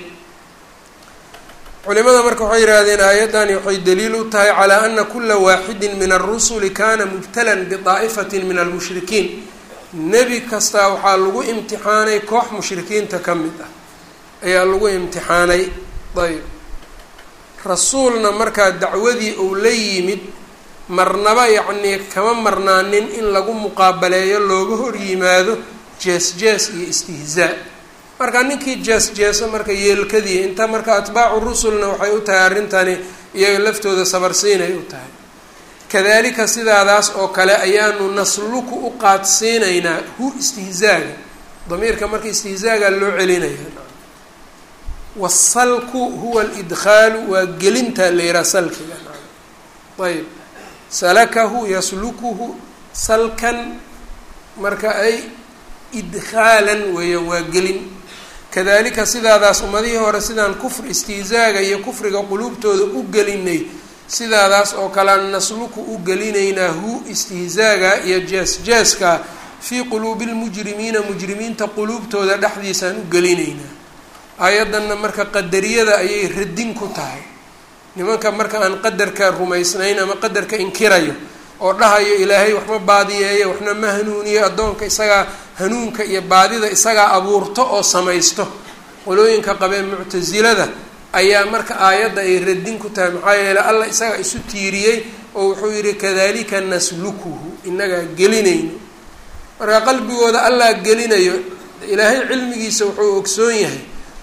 culimada marka waxay yidhaahdeen aayaddani waxay daliil u tahay calaa ana kula waaxidin min alrusuli kana mubtalan bidaa'ifatin min almushrikiin nebi kastaa waxaa lagu imtixaanay koox mushrikiinta ka mid ah ayaa lagu imtixaanay ayb rasuulna markaa dacwadii uu la yimid marnaba yacnii kama marnaanin in lagu muqaabaleeyo looga hor yimaado jees-jees iyo istihzaa marka ninkii jees-jeeso marka yeelkadii inta marka atbaacu rusulna waxay u tahay arrintani iyaga laftooda sabarsiinay u tahay kadalika sidaadaas oo kale ayaanu nasluku u qaadsiinaynaa hu istihzaaga damiirka marka istihzaaga loo celinaya wasalku huwa alidkhaalu waa gelintaa la yihaha salkiga ayb salakahu yaslukuhu salkan marka ay idkhaalan weeyaan waa gelin kadalika sidaadaas ummadihii hore sidaan kufr istihzaaga iyo kufriga quluubtooda u gelinay sidaadaas oo kalean nasluku u gelinaynaa hu istihzaaga iyo jees-jeeska fii quluubi lmujrimiina mujrimiinta quluubtooda dhexdiisaan u gelinaynaa aayaddanna marka qadariyada ayay radin ku tahay nimanka marka aan qadarka rumaysnayn ama qadarka inkirayo oo dhahayo ilaahay waxma baadiyeeyo waxna ma hanuuniyo addoonka isagaa hanuunka iyo baadida isagaa abuurto oo samaysto qolooyinka qabee muctasilada ayaa marka aayadda ay radin ku tahay maxaa yeele allah isagaa isu tiiriyey oo wuxuu yidhi kadalika naslukuhu inagaa gelinayno marka qalbigooda allah gelinayo ilaahay cilmigiisa wuxuu ogsoon yahay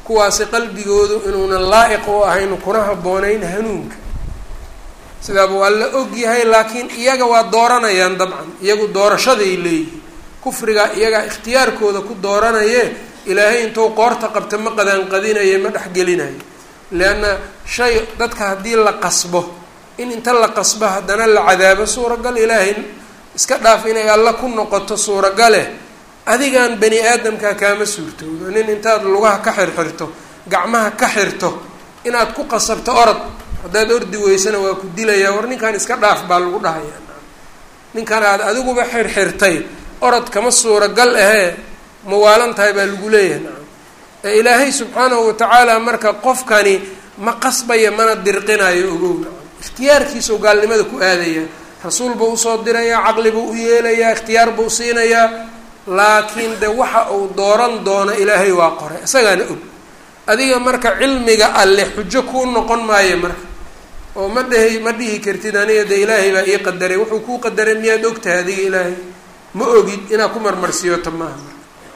kuwaasi qalbigoodu inuunan laa-iq u ahayn kuna habboonayn hanuunka sidaa buu alla og yahay laakiin iyaga waa dooranayaan dabcan iyagu doorashaday leeyihin kufrigaa iyagaa ikhtiyaarkooda ku dooranaye ilaahay intuu qoorta qabta ma qadaanqadinayo ma dhexgelinayo leanna shay dadka haddii la qasbo in inta la qasbo haddana la cadaabo suuragal ilaahay iska dhaaf inay alla ku noqoto suuragale adigan bani aadamkaa kaama suurtoodo nin intaad lugaha ka xirxirto gacmaha ka xirto inaad ku qasabto orod haddaad ordi weysana waa ku dilayaa war ninkan iska dhaaf baa lagu dhahayaa ninkan aad adiguba xirxirtay orod kama suuragal ahee mawaalan tahay baa lagu leeyahay nacam ee ilaahay subxaanahu watacaala marka qofkani ma qasbaya mana dirqinayo ogow nacam ikhtiyaarkiisau gaalnimada ku aadaya rasuul buu usoo dirayaa caqli buu u yeelayaa ikhtiyaar buu siinayaa laakiin de waxa uu dooran doono ilaahay waa qoray isagaana og adiga marka cilmiga alle xujo kuu noqon maayo marka oo ma dhehi ma dhihi kartid aniga de ilaahay baa ii qadaray wuxuu kuu qadaray miyaad ogtahay adiga ilaahay ma ogid inaad ku marmarsiiyoto maaha marka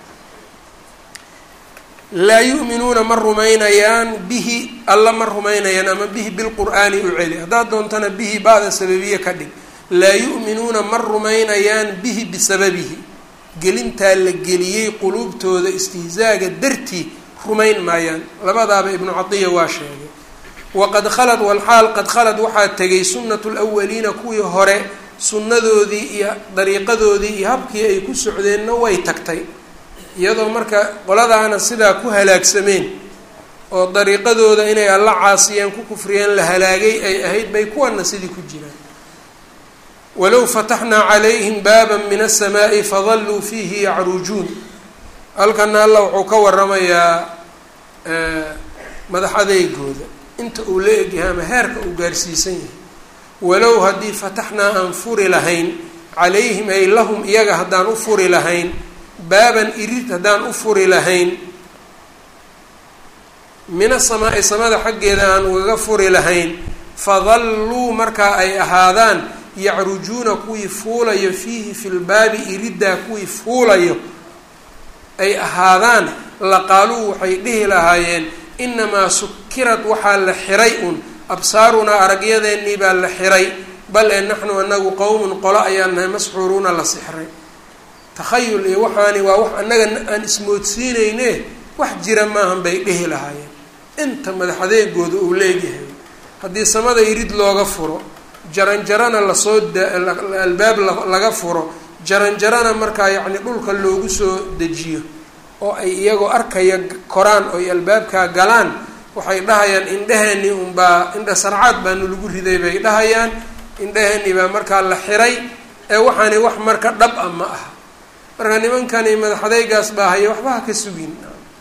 laa yu'minuuna ma rumaynayaan bihi alla ma rumaynayaan ama bihi bilqur'aani u celi haddaad doontana bihi ba'da sababiye ka dhig laa yu'minuuna ma rumaynayaan bihi bisababihi gelintaa la geliyey quluubtooda istihzaaga dartii rumayn maayaan labadaaba ibnu catiya waa sheegay waqad khalad walxaal qad khalad waxaa tegay sunnatu lwaliina kuwii hore sunnadoodii iyo dariiqadoodii iyo habkii ay ku socdeenna way tagtay iyadoo marka qoladaana sidaa ku halaagsameen oo dariiqadooda inay alla caasiyeen ku kufriyeen la halaagay ay ahayd bay kuwana sidii ku jiraan walow fataxnaa calayhim baaba min aلsamaaءi fadaluu fiihi yacrujuun halkana alla wuxuu ka waramayaa madax adeygooda inta uu la egyahay ama heerka uu gaarsiisan yahay walow haddii fataxnaa aan furi lahayn calayhim ay lahum iyaga haddaan u furi lahayn baaban irid haddaan u furi lahayn min asamaa'i samada xaggeeda aan ugaga furi lahayn fadalluu markaa ay ahaadaan yacrujuuna kuwii fuulayo fiihi fi lbaabi iriddaa kuwii fuulayo ay ahaadaan laqaaluu waxay dhihi lahaayeen inamaa sukirad waxaa la xiray un absaarunaa aragyadeennii baa la xiray bal ee naxnu anagu qowmun qolo ayaan nahay masxuuruuna la sixray takhayul iyo waxaani waa wax annaga aan ismoodsiinayne wax jira maahan bay dhihi lahaayeen inta madaxadeegooda uu leegyahay haddii samada irid looga furo jaranjarana lasoo albaab laga furo jaranjarana markaa yacni dhulka loogu soo dejiyo oo ay iyagoo arkaya koraan oo ay albaabkaa galaan waxay dhahayaan indheheeni unbaa indha sarcaad baanu lagu riday bay dhahayaan indheheeni baa markaa la xiray ee waxaani wax marka dhab a ma aha marka nimankani madaxadeygaas baa haya waxba ha ka sugin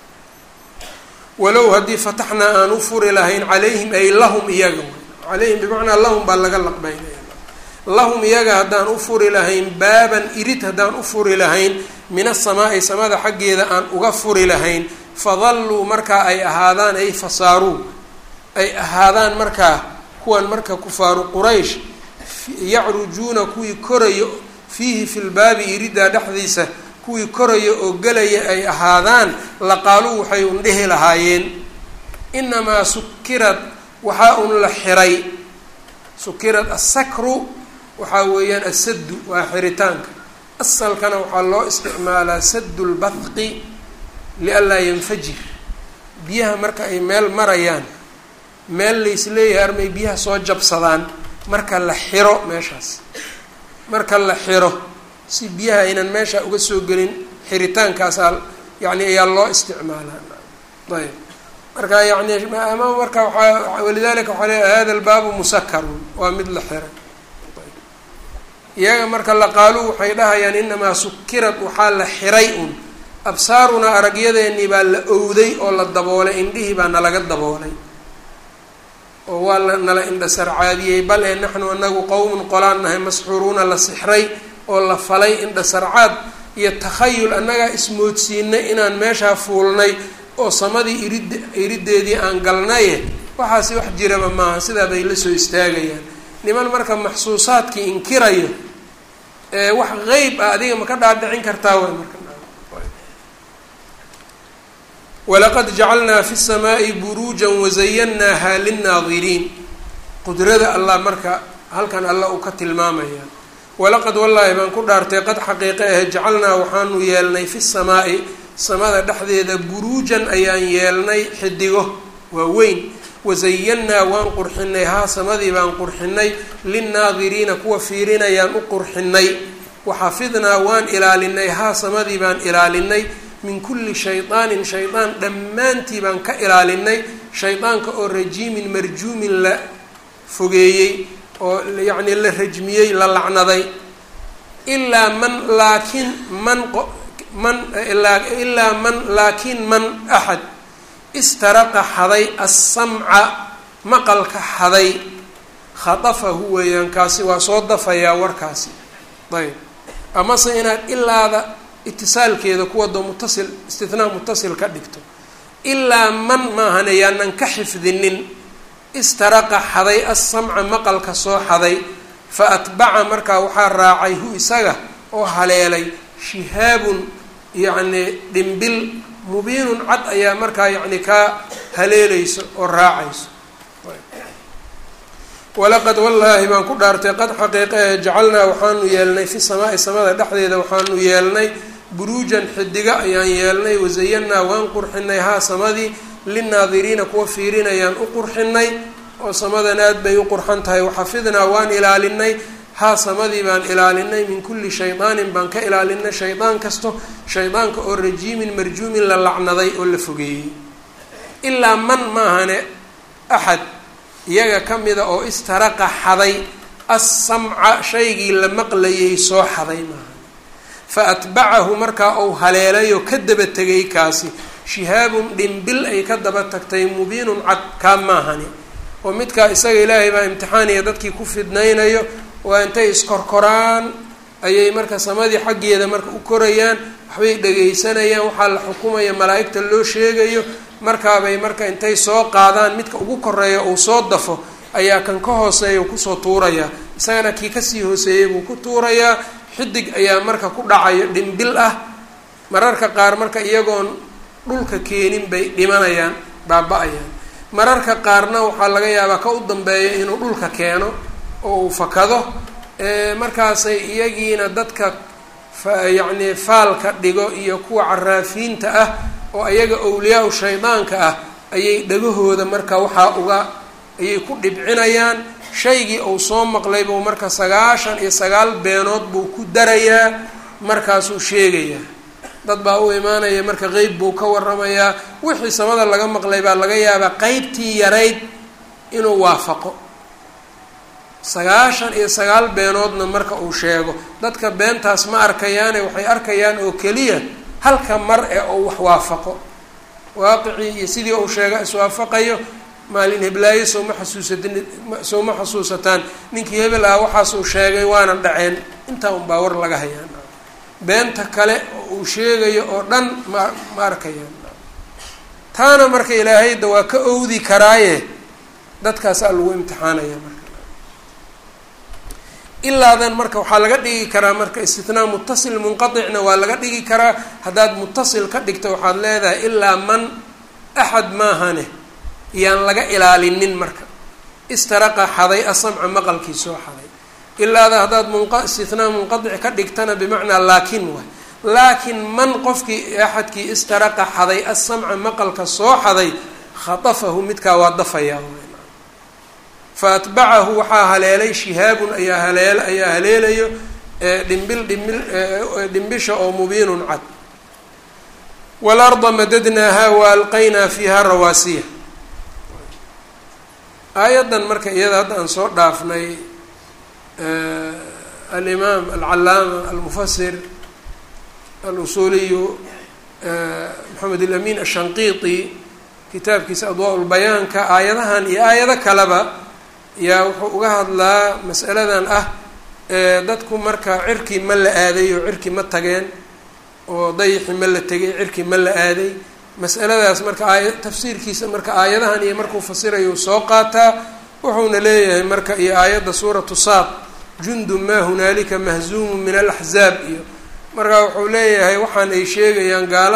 walow haddii fataxnaa aan u furi lahayn calayhim ay lahum iyaga calayhim bimacnaa lahum baa laga laqbeynaya lahum iyaga haddaan u furi lahayn baaban irid haddaan u furi lahayn min asamaa'i samada xaggeeda aan uga furi lahayn fadalluu markaa ay ahaadaan ay fasaaruu ay ahaadaan markaa kuwan marka kufaaru quraysh yacrujuuna kuwii korayo fiihi fi lbaabi iriddaa dhexdiisa kuwii koraya oo gelaya ay ahaadaan laqaaluu waxay un dhihi lahaayeen inamaa sukirad waxaa un la xiray sukirad asakru waxaa weeyaan asaddu waa xiritaanka asalkana waxaa loo isticmaalaa saddu lbadqi lianlaa yanfajir biyaha marka ay meel marayaan meel laysleeyahay armay biyaha soo jabsadaan marka la xiro meeshaas marka la xiro si biyaha aynan meesha uga soo gelin xiritaankaasaa yani ayaa loo isticmaalaa ayb marka yani ama marka waaa walidalika waxaa le hada lbaabu musakarun waa mid la xiray iyaga marka laqaaluu waxay dhahayaan inamaa sukirad waxaa la xiray un absaarunaa aragyadeenii baa la owday oo la daboolay indhihii baa nalaga daboolay oo waa la nala indha sarcaadiyey bal ee naxnu anagu qowmun qolaan nahay masxuuruuna la sixray oo la falay indha sarcaad iyo takhayul annagaa ismoodsiinay inaan meeshaa fuulnay oo samadii irid iriddeedii aan galnaye waxaasi wax jiraba maaha sidaa bay la soo istaagayaan niman marka maxsuusaadkii inkirayo ee wax qeyb ah adiga ma ka dhaadhicin kartaa way marka walaqad jacalnaa fi الsamaaءi buruujan wazayannaaha linnaadiriin qudrada allah marka halkan alla uu ka tilmaamaya walaqad wallaahi baan ku dhaartay qad xaqiiqe ahe jacalnaa waxaanu yeelnay fi samaa'i samada dhexdeeda buruujan ayaan yeelnay xidigo waa weyn wazayannaa waan qurxinay haa samadii baan qurxinay linnaadiriina kuwa fiirinayaan u qurxinay waxafidnaa waan ilaalinay haa samadii baan ilaalinay min kulli shaydaanin shaydaan dhammaantii baan ka ilaalinay shaydaanka oo rajiimin marjuumin la fogeeyey oo yacnii la rajmiyey la lacnaday ilaa man laakiin man man ilaa man laakiin man axad istaraqa xaday assamca maqalka xaday khadafahu weeyaan kaasi waa soo dafayaa warkaasi ayb amase inaad ilaada itisaalkeeda kuwado mutasil istinaa mutasil ka dhigto ilaa man maahane yaanan ka xifdinin istaraqa xaday assamca maqalka soo xaday fa atbaca markaa waxaa raacay hu isaga oo haleelay shihaabun yacni dhimbil mubiinun cad ayaa markaa yacni kaa haleelayso oo raacayso walaqad wallaahi baan ku dhaartay qad xaqiiqe jacalnaa waxaanu yeelnay fi samaai samada dhexdeeda waxaanu yeelnay buruujan xidiga ayaan yeelnay wazayannaa waan qurxinay haa samadii linnaadiriina kuwa fiirinayaan u qurxinay oo samadan aad bay u qurxan tahay waxafidnaa waan ilaalinay haa samadii baan ilaalinay min kulli shaydaanin baan ka ilaalinay shaydaan kasto shaydaanka oo rajiimin marjuumin la lacnaday oo la fogeeyey ilaa man maahane axad iyaga ka mida oo istaraqa xaday assamca shaygii la maqlayay soo xaday maaha fa atbacahu markaa uu haleelayoo ka daba tegay kaasi shihaabun dhimbil ay ka daba tagtay mubiinun cad kaa maahani oo midkaa isaga ilaahay baa imtixaaniya dadkii ku fidnaynayo waa intay iskorkoraan ayay marka samadii xaggeeda marka u korayaan waxbay dhagaysanayaan waxaa la xukumaya malaa'igta loo sheegayo markaabay marka intay soo qaadaan midka ugu koreeya uu soo dafo ayaa kan ka hooseeya kusoo tuurayaa isagana kii kasii hooseeyay buu ku tuurayaa xidig ayaa marka ku dhacayo dhimbil ah mararka qaar marka iyagoon dhulka keenin bay dhimanayaan baaba-ayaan mararka qaarna waxaa laga yaabaa ka u dambeeya inuu dhulka keeno oo uu fakado markaasay iyagiina dadka yacni faalka dhigo iyo kuwa caraafiinta ah oo ayaga awliyaa-u shaydaanka ah ayay dhagahooda marka waxaa uga ayay ku dhibcinayaan shaygii uu soo maqlay buu marka sagaashan iyo sagaal beenood buu ku darayaa markaasuu sheegayaa dad baa u imaanaya marka qeyb buu ka waramayaa wixii samada laga maqlay baa laga yaabaa qeybtii yarayd inuu waafaqo sagaashan iyo sagaal beenoodna marka uu sheego dadka beentaas ma arkayaane waxay arkayaan oo keliya halka mar ee uu wax waafaqo waaqicii iyo sidii uu sheega iswaafaqayo maalin heblaayo sooma xasuusatin sooma xasuusataan ninkii hebel ah waxaas uu sheegay waana dhaceen intaa unbaa war laga hayaan beenta kale oo uu sheegayo oo dhan ma ma arkayaan taana marka ilaahayda waa ka owdi karaaye dadkaasaa lagu imtixaanaya marka ilaadan marka waxaa laga dhigi karaa marka istinaa mutasil munqaticna waa laga dhigi karaa haddaad mutasil ka dhigto waxaad leedahay ilaa man axad maahane yaan laga ilaalinin marka istaraqa xaday asamca maqalkii soo xaday ilaada haddaad munqa istinaa munqadic ka dhigtana bimacnaa laakin waay laakiin man qofkii axadkii istaraqa xaday asamca maqalka soo xaday khatafahu midkaa waa dafayaa fa atbacahu waxaa haleelay shihaabun ayaa haleel ayaa haleelayo dhimbil dhimbil dhimbisha oo mubiinun cad waalarda madadnaaha wa alqaynaa fiiha rawaasiya aayaddan marka iyada hadda aan soo dhaafnay alimaam alcalaama almufasir alusuuliyu maxamed alamin ashanqiiti kitaabkiisa adwaa lbayaanka aayadahan iyo aayado kaleba yaa wuxuu uga hadlaa masaladan ah dadku marka cirki ma la aaday oo cirki ma tageen oo dayixi ma la tegay cirki ma la aaday masaladaas marka aaya tafsiirkiisa marka aayadahan iyo markuu fasirayo soo qaataa wuxuuna leeyahay marka iyo aayadda suuratu saad jundu maa hunaalika mahzuumu min alaxzaab iyo marka wuxuu leeyahay waxaan ay sheegayaan gaaladu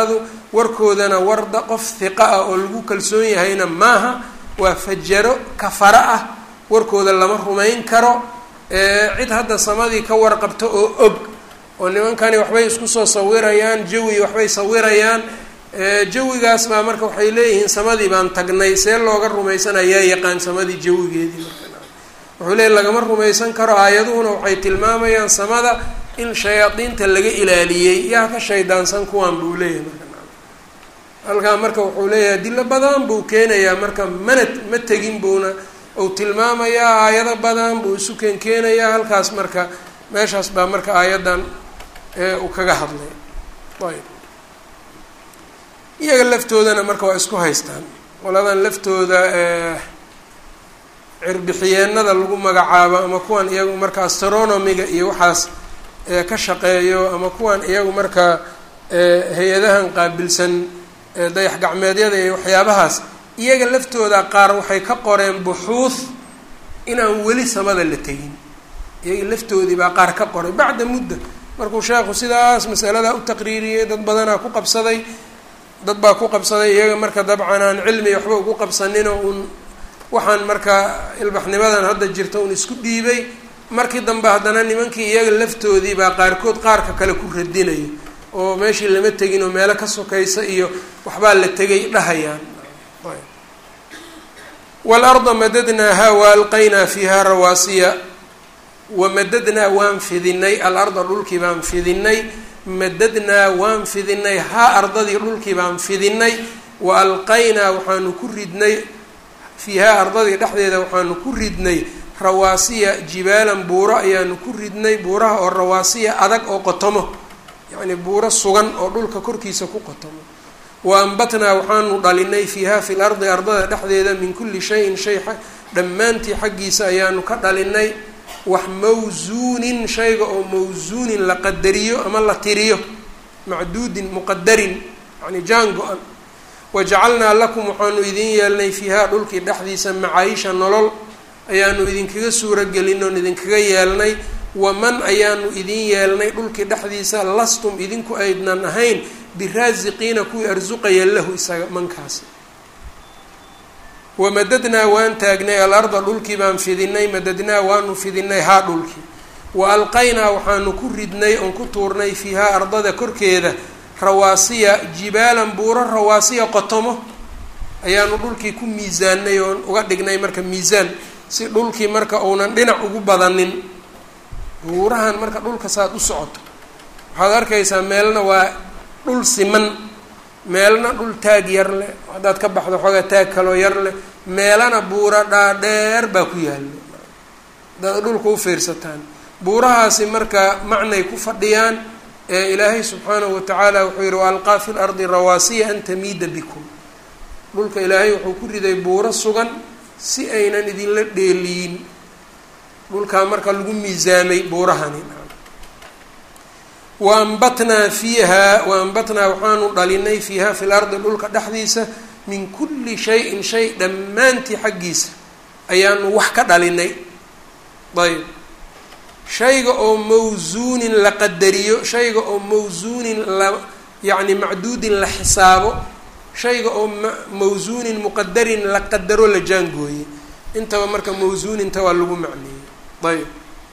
warkoodana warda qof hiqa ah oo lagu kalsoon yahayna maaha waa fajaro kafara ah warkooda lama rumayn karo cid hadda samadii ka warqabto oo og oo nimankani waxbay isku soo sawirayaan jawi waxbay sawirayaan jawigaas baa marka waxay leeyihiin samadii baan tagnay see looga rumaysanayaa yaqaan samadii jawigeedii marka wuxuu leeyahy lagama rumaysan karo aayaduhuna waxay tilmaamayaan samada in shayaadiinta laga ilaaliyey yaa ka shaydaansan kuwaan buu leeyahay marka halkaa marka wuxuu leeyahay dilo badan buu keenayaa marka mana ma tegin buuna uu tilmaamayaa aayado badan buu isu keenkeenayaa halkaas marka meeshaas baa marka aayaddan uu kaga hadlay ayb iyaga laftoodana marka waa isku haystaan qoladan laftooda cirbixiyeenada lagu magacaabo ama kuwan iyagu marka astronomiga iyo waxaas ka shaqeeyo ama kuwan iyagu marka hay-adahan qaabilsan dayax gacmeedyada iyo waxyaabahaas iyaga laftooda qaar waxay ka qoreen buxuuth inaan weli samada la tegin iyaga laftoodii baa qaar ka qoray bacda mudda markuu sheekhu sidaas masalada u taqriiriyey dad badanaa ku qabsaday dad baa ku qabsaday iyaga marka dabcan aan cilmi waxba ugu qabsaninoo uun waxaan marka ilbaxnimadan hadda jirta uun isku dhiibay markii dambe haddana nimankii iyaga laftoodii baa qaarkood qaarka kale ku radinayo oo meeshii lama tegin oo meelo ka sokaysa iyo waxbaa la tegay dhahayaan walarda madadnaaha wa alqaynaa fiiha rawaasiya wamadadnaa waan fidinay alarda dhulkii baan fidinay madadnaa waan fidinay haa ardadii dhulkii baan fidinay wa alqaynaa waxaanu ku ridnay fiihaa ardadii dhexdeeda waxaanu ku ridnay rawaasiya jibaalan buuro ayaanu ku ridnay buuraha oo rawaasiya adag oo qotomo yacni buuro sugan oo dhulka korkiisa ku qotomo wa ambatnaa waxaanu dhalinay fiiha fi lardi ardada dhexdeeda min kulli shayin shay dhammaantii xaggiisa ayaanu ka dhalinay wax mawsuunin shayga oo mawsuunin la qadariyo ama la tiriyo macduudin muqadarin yani jaan go-an wajacalnaa lakum waxaanu idin yeelnay fiiha dhulkii dhexdiisa macaayisha nolol ayaanu idinkaga suuragelin oon idinkaga yeelnay waman ayaanu idin yeelnay dhulkii dhexdiisa lastum idinku aydnan ahayn biraasiqiina kuwii arsuqaya lahu isaga mankaasi wamadadnaa waan taagnay alarda dhulkii baan fidinay madadnaa waanu fidinay haa dhulkii wa alqaynaa waxaanu ku ridnay oon ku tuurnay fiihaa ardada korkeeda rawaasiya jibaalan buuro rawaasiya qotomo ayaanu dhulkii ku miisaanay oon uga dhignay marka miisaan si dhulkii marka uunan dhinac ugu badanin buurahan marka dhulka saad u socoto waxaad arkaysaa meelna waa dhul siman meelna dhul taag yar leh haddaad ka baxdo xoogaa taag kaloo yar leh meelana buuro dhaadheer baa ku yaalla haddaad dhulka u fiirsataan buurahaasi marka macnay ku fadhiyaan ee ilaahay subxaanahu watacaala wuxuu yihi waalqaa fi lardi rawaasiya an tamiida bikum dhulka ilaahay wuxuu ku riday buuro sugan si aynan idinla dheeliyin dhulkaa marka lagu miisaamay buurahani wa ambatnaa fiiha wa ambatnaa waxaanu dhalinay fiiha fi lardi dhulka dhexdiisa min kulli shayin shay dhammaantii xaggiisa ayaanu wax ka dhalinay ayb shayga oo mawsuunin la qadariyo shayga oo mawsuunin la yacni macduudin la xisaabo shayga oo mawsuunin muqadarin la qadaro la jaangooye intaba marka mawsuuninta waa lagu macneeyey ayb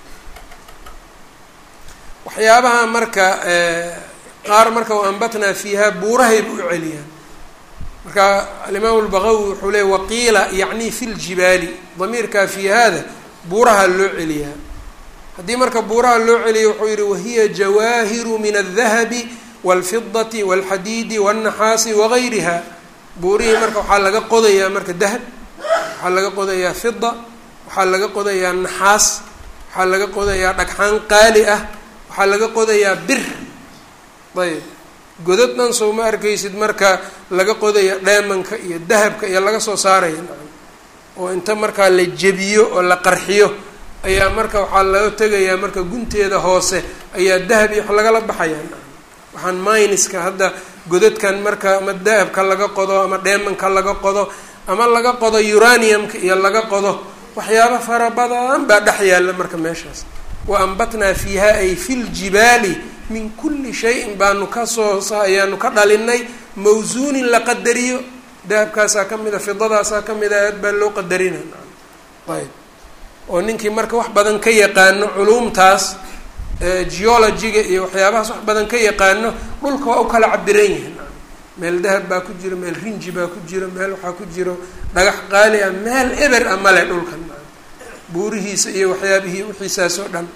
waxyaabaha marka qaar marka u ambatnaa fiiha buurahayba u celiyaan marka alimaam lbaqawi wuxuu leey waqiila yacni fi ljibaali damiirkaa fi hada buuraha loo celiyaa haddii marka buuraha loo celiya wuxuu yihi wahiya jawaahiru min aldahabi wاlfidati wاlxadiidi wاlnaxaasi wagayriha buurihii marka waxaa laga qodayaa marka dahab waxaa laga qodayaa fida waxaa laga qodayaa naxaas waxaa laga qodayaa dhagxaan qaali ah waxaa laga qodayaa bir ayb godad dhan soo ma arkaysid marka laga qodaya dheemanka iyo dahabka iyo laga soo saaraya oo inta markaa la jebiyo oo la qarxiyo ayaa marka waxaa laga tegayaa marka gunteeda hoose ayaa dahab iyo wax lagala baxayaa waxaan myniska hadda godadkan marka ama dahabka laga qodo ama dheemanka laga qodo ama laga qodo uraniumka iyo laga qodo waxyaaba fara badan baa dhex yaalla marka meeshaas wa ambatnaa fiiha ay fi ljibaali min kulli shayin baanu kasoo ayaanu ka dhalinay mawsuunin la qadariyo dahabkaasaa ka mid a fidadaasaa ka mid a aad baa loo qadarina ayb oo ninkii marka wax badan ka yaqaano culuumtaas geologiga iyo waxyaabahaas wax badan ka yaqaano dhulka waa u kala cabiran yihin meel dahab baa ku jiro meel rinji baa ku jiro meel waxaa ku jiro dhagax qaali ah meel eber a male dhulkan buurihiisa iyo waxyaabihii wixiisaas oo dhan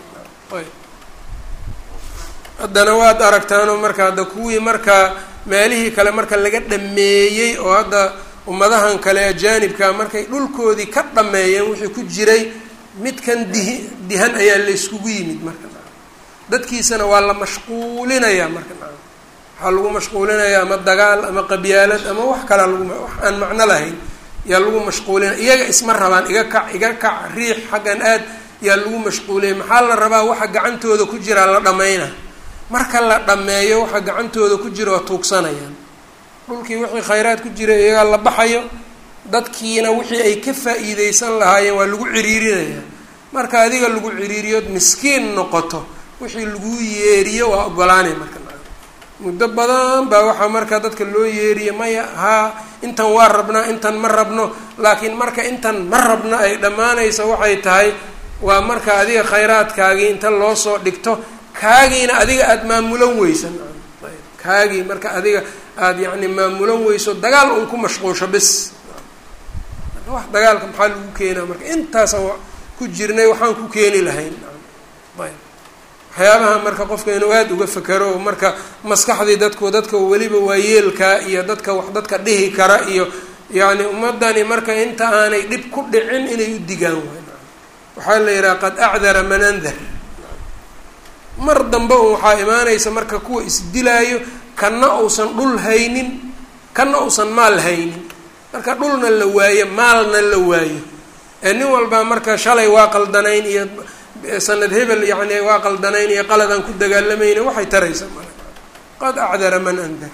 haddana waad aragtaanoo marka hadda kuwii markaa meelihii kale marka laga dhameeyey oo hadda ummadahan kale ajaanibka markay dhulkoodii ka dhameeyeen wixii ku jiray midkan dihi dihan ayaa la iskugu yimid marka dadkiisana waa la mashquulinayaa marka waxaa lagu mashquulinayaa ama dagaal ama qabyaalad ama wax kalaa lagu wax aan macno lahayn yaa lagu mashquulinaya iyaga isma rabaan iga kac iga kac riix xaggan aad yaa lagu mashquuliyay maxaa la rabaa waxa gacantooda ku jiraa la dhammayna marka la dhammeeyo waxa gacantooda ku jira waa tuugsanayaan dhulkii wixii khayraad ku jira iyagaa la baxayo dadkiina wixii ay ka faa-iideysan lahaayeen waa lagu ciriirinayaa marka adiga lagu ciriiriyood miskiin noqoto wixii laguu yeeriyo waa ogolaanay marka muddo badan baa waxaa marka dadka loo yeeriya maya haa intan waa rabnaa intan ma rabno laakiin marka intan ma rabno ay dhammaanaysa waxay tahay waa marka adiga khayraadkaagii inta loo soo dhigto kaagiina adiga aada maamulan weysan kaagii marka adiga aada yacni maamulan weyso dagaal un ku mashquulsho bis wax dagaalka maxaa lagu keenaa marka intaasaan ku jirnay waxaan ku keeni lahayn ayb waxyaabaha marka qofka inuu aada uga fekero oo marka maskaxdii dadku dadka weliba waayeelka iyo dadka wax dadka dhihi kara iyo yacni ummadani marka inta aanay dhib ku dhicin inay u digaan waay waxaa la yidhaha qad acdara man andar mar dambe un waxaa imaanaysa marka kuwa isdilaayo kana uusan dhul haynin kana uusan maal haynin marka dhulna la waayo maalna la waayo ee nin walbaa marka shalay waa qaldanayn iyo sanad hebel yani waa qaldanayn iyo qaladaan ku dagaalamayna waxay taraysaa male qad acdara man andar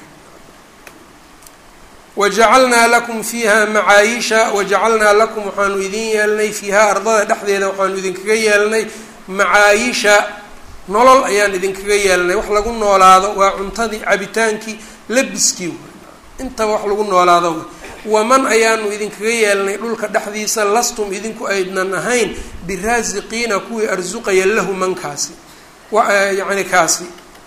wajacalnaa lakum fiiha macaayisha wajacalnaa lakum waxaanu idin yeelnay fiiha ardada dhexdeeda waxaanu idinkaga yeelnay macaayisha nolol ayaan idinkaga yeelnay wax lagu noolaado waa cuntadii cabitaankii labiskii intaba wax lagu noolaado waman ayaanu idinkaga yeelnay dhulka dhexdiisa lastum idinku aydnan ahayn biraasiqiina kuwii arsuqaya lahu mankaasi yacni kaasi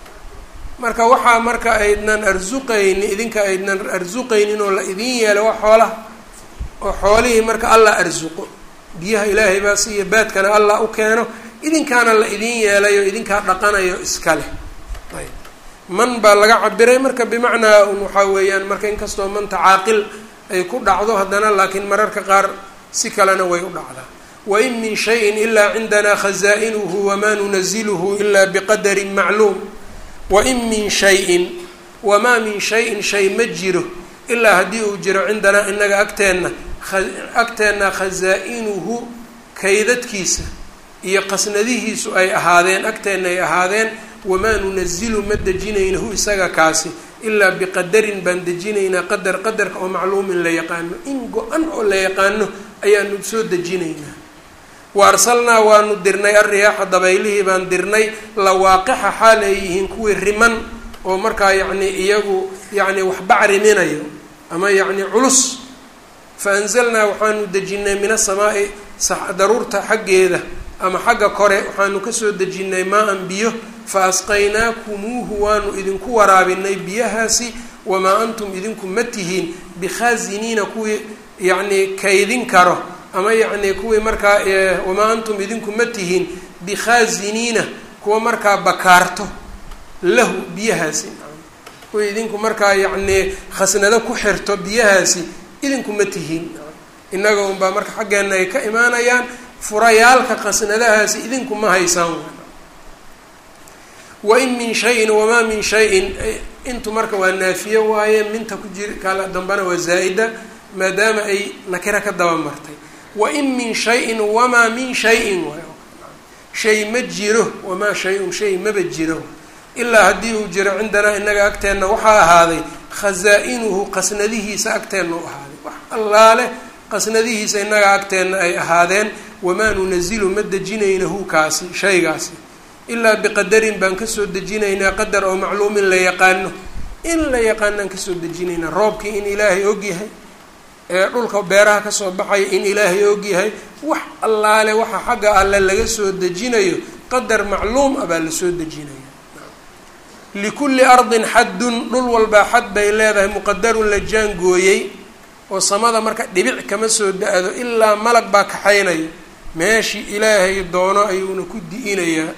marka waxaa marka aydnan arsuqayni idinka aydnan arsuqaynin oo la idin yeelo waa xoolaha oo xoolihii marka allah arsuqo biyaha ilaahay baa siiya baadkana allah u keeno idinkaana la idin yeelayo idinkaa dhaqanayo iska leh ayb man baa laga cabiray marka bimacnaa un waxaa weeyaan marka inkastoo manta caaqil ay ku dhacdo haddana laakiin mararka qaar si kalena way u dhacdaa wain min shayin ilaa cindanaa khazaa'inuhu wamaa nunaziluhu ilaa biqadarin macluum wain min shayin wamaa min shayin shay ma jiro ilaa haddii uu jiro cindanaa inaga agteenna agteenna khazaa-inuhu kaydadkiisa iyo qasnadihiisu ay ahaadeen agteenna ay ahaadeen wamaa nunazilu ma dejinaynahu isaga kaasi ilaa biqadarin baan dejinaynaa qadar qadarka oo macluumin la yaqaano in go-an oo la yaqaano ayaanu soo dejinaynaa wa arsalnaa waanu dirnay alriyaaxa dabaylihii baan dirnay lawaaqixa xaal ay yihiin kuwii riman oo markaa yacni iyagu yacni waxbac riminayo ama yacni culus fa anzalnaa waxaanu dejinay min asamaa'i daruurta xaggeeda ama xagga kore waxaanu kasoo dejinnay maa-an biyo fa asqaynaakumuuhu waanu idinku waraabinay biyahaasi wamaa antum idinku ma tihiin bikhaasiniina kuwii yacnii kaydin karo ama yacnii kuwii markaa wamaa antum idinku ma tihiin bikhaasiniina kuwa markaa bakaarto lahu biyahaasi kuwii idinku markaa yacnii khasnado ku xirto biyahaasi idinku ma tihiin innaga unbaa marka xaggeenna ay ka imaanayaan furayaalka qasnadahaasi idinku ma haysaan wain min shayin wamaa min shayin intu marka waa naafiye waaye minta ku jir kala dambana waa zaa-ida maadaama ay nakira ka daba martay wain min shayin wamaa min shayin waay shay ma jiro wamaa shay-un shay maba jiro ilaa haddii uu jiro cindanaa inaga agteenna waxaa ahaaday khazaa-inuhu qasnadihiisa agteenna u ahaaday wax allaale qasnadihiisa inaga agteenna ay ahaadeen wamaa nunazilu ma dejinaynahu kaasi shaygaasi ilaa biqadarin baan kasoo dejinaynaa qadar oo macluumin la yaqaano in la yaqaanaan kasoo dejinayna roobkii in ilaahay ogyahay ee dhulka beeraha kasoo baxaya in ilaahay ogyahay wax allaale waxa xagga alle laga soo dejinayo qadar macluum ah baa lasoo dejinaya likulli ardin xaddun dhul walbaa xad bay leedahay muqadarun la jaangooyey oo samada marka dhibic kama soo da-do ilaa malag baa kaxaynayo meeshii ilaahay doono ayuuna ku di-inayaa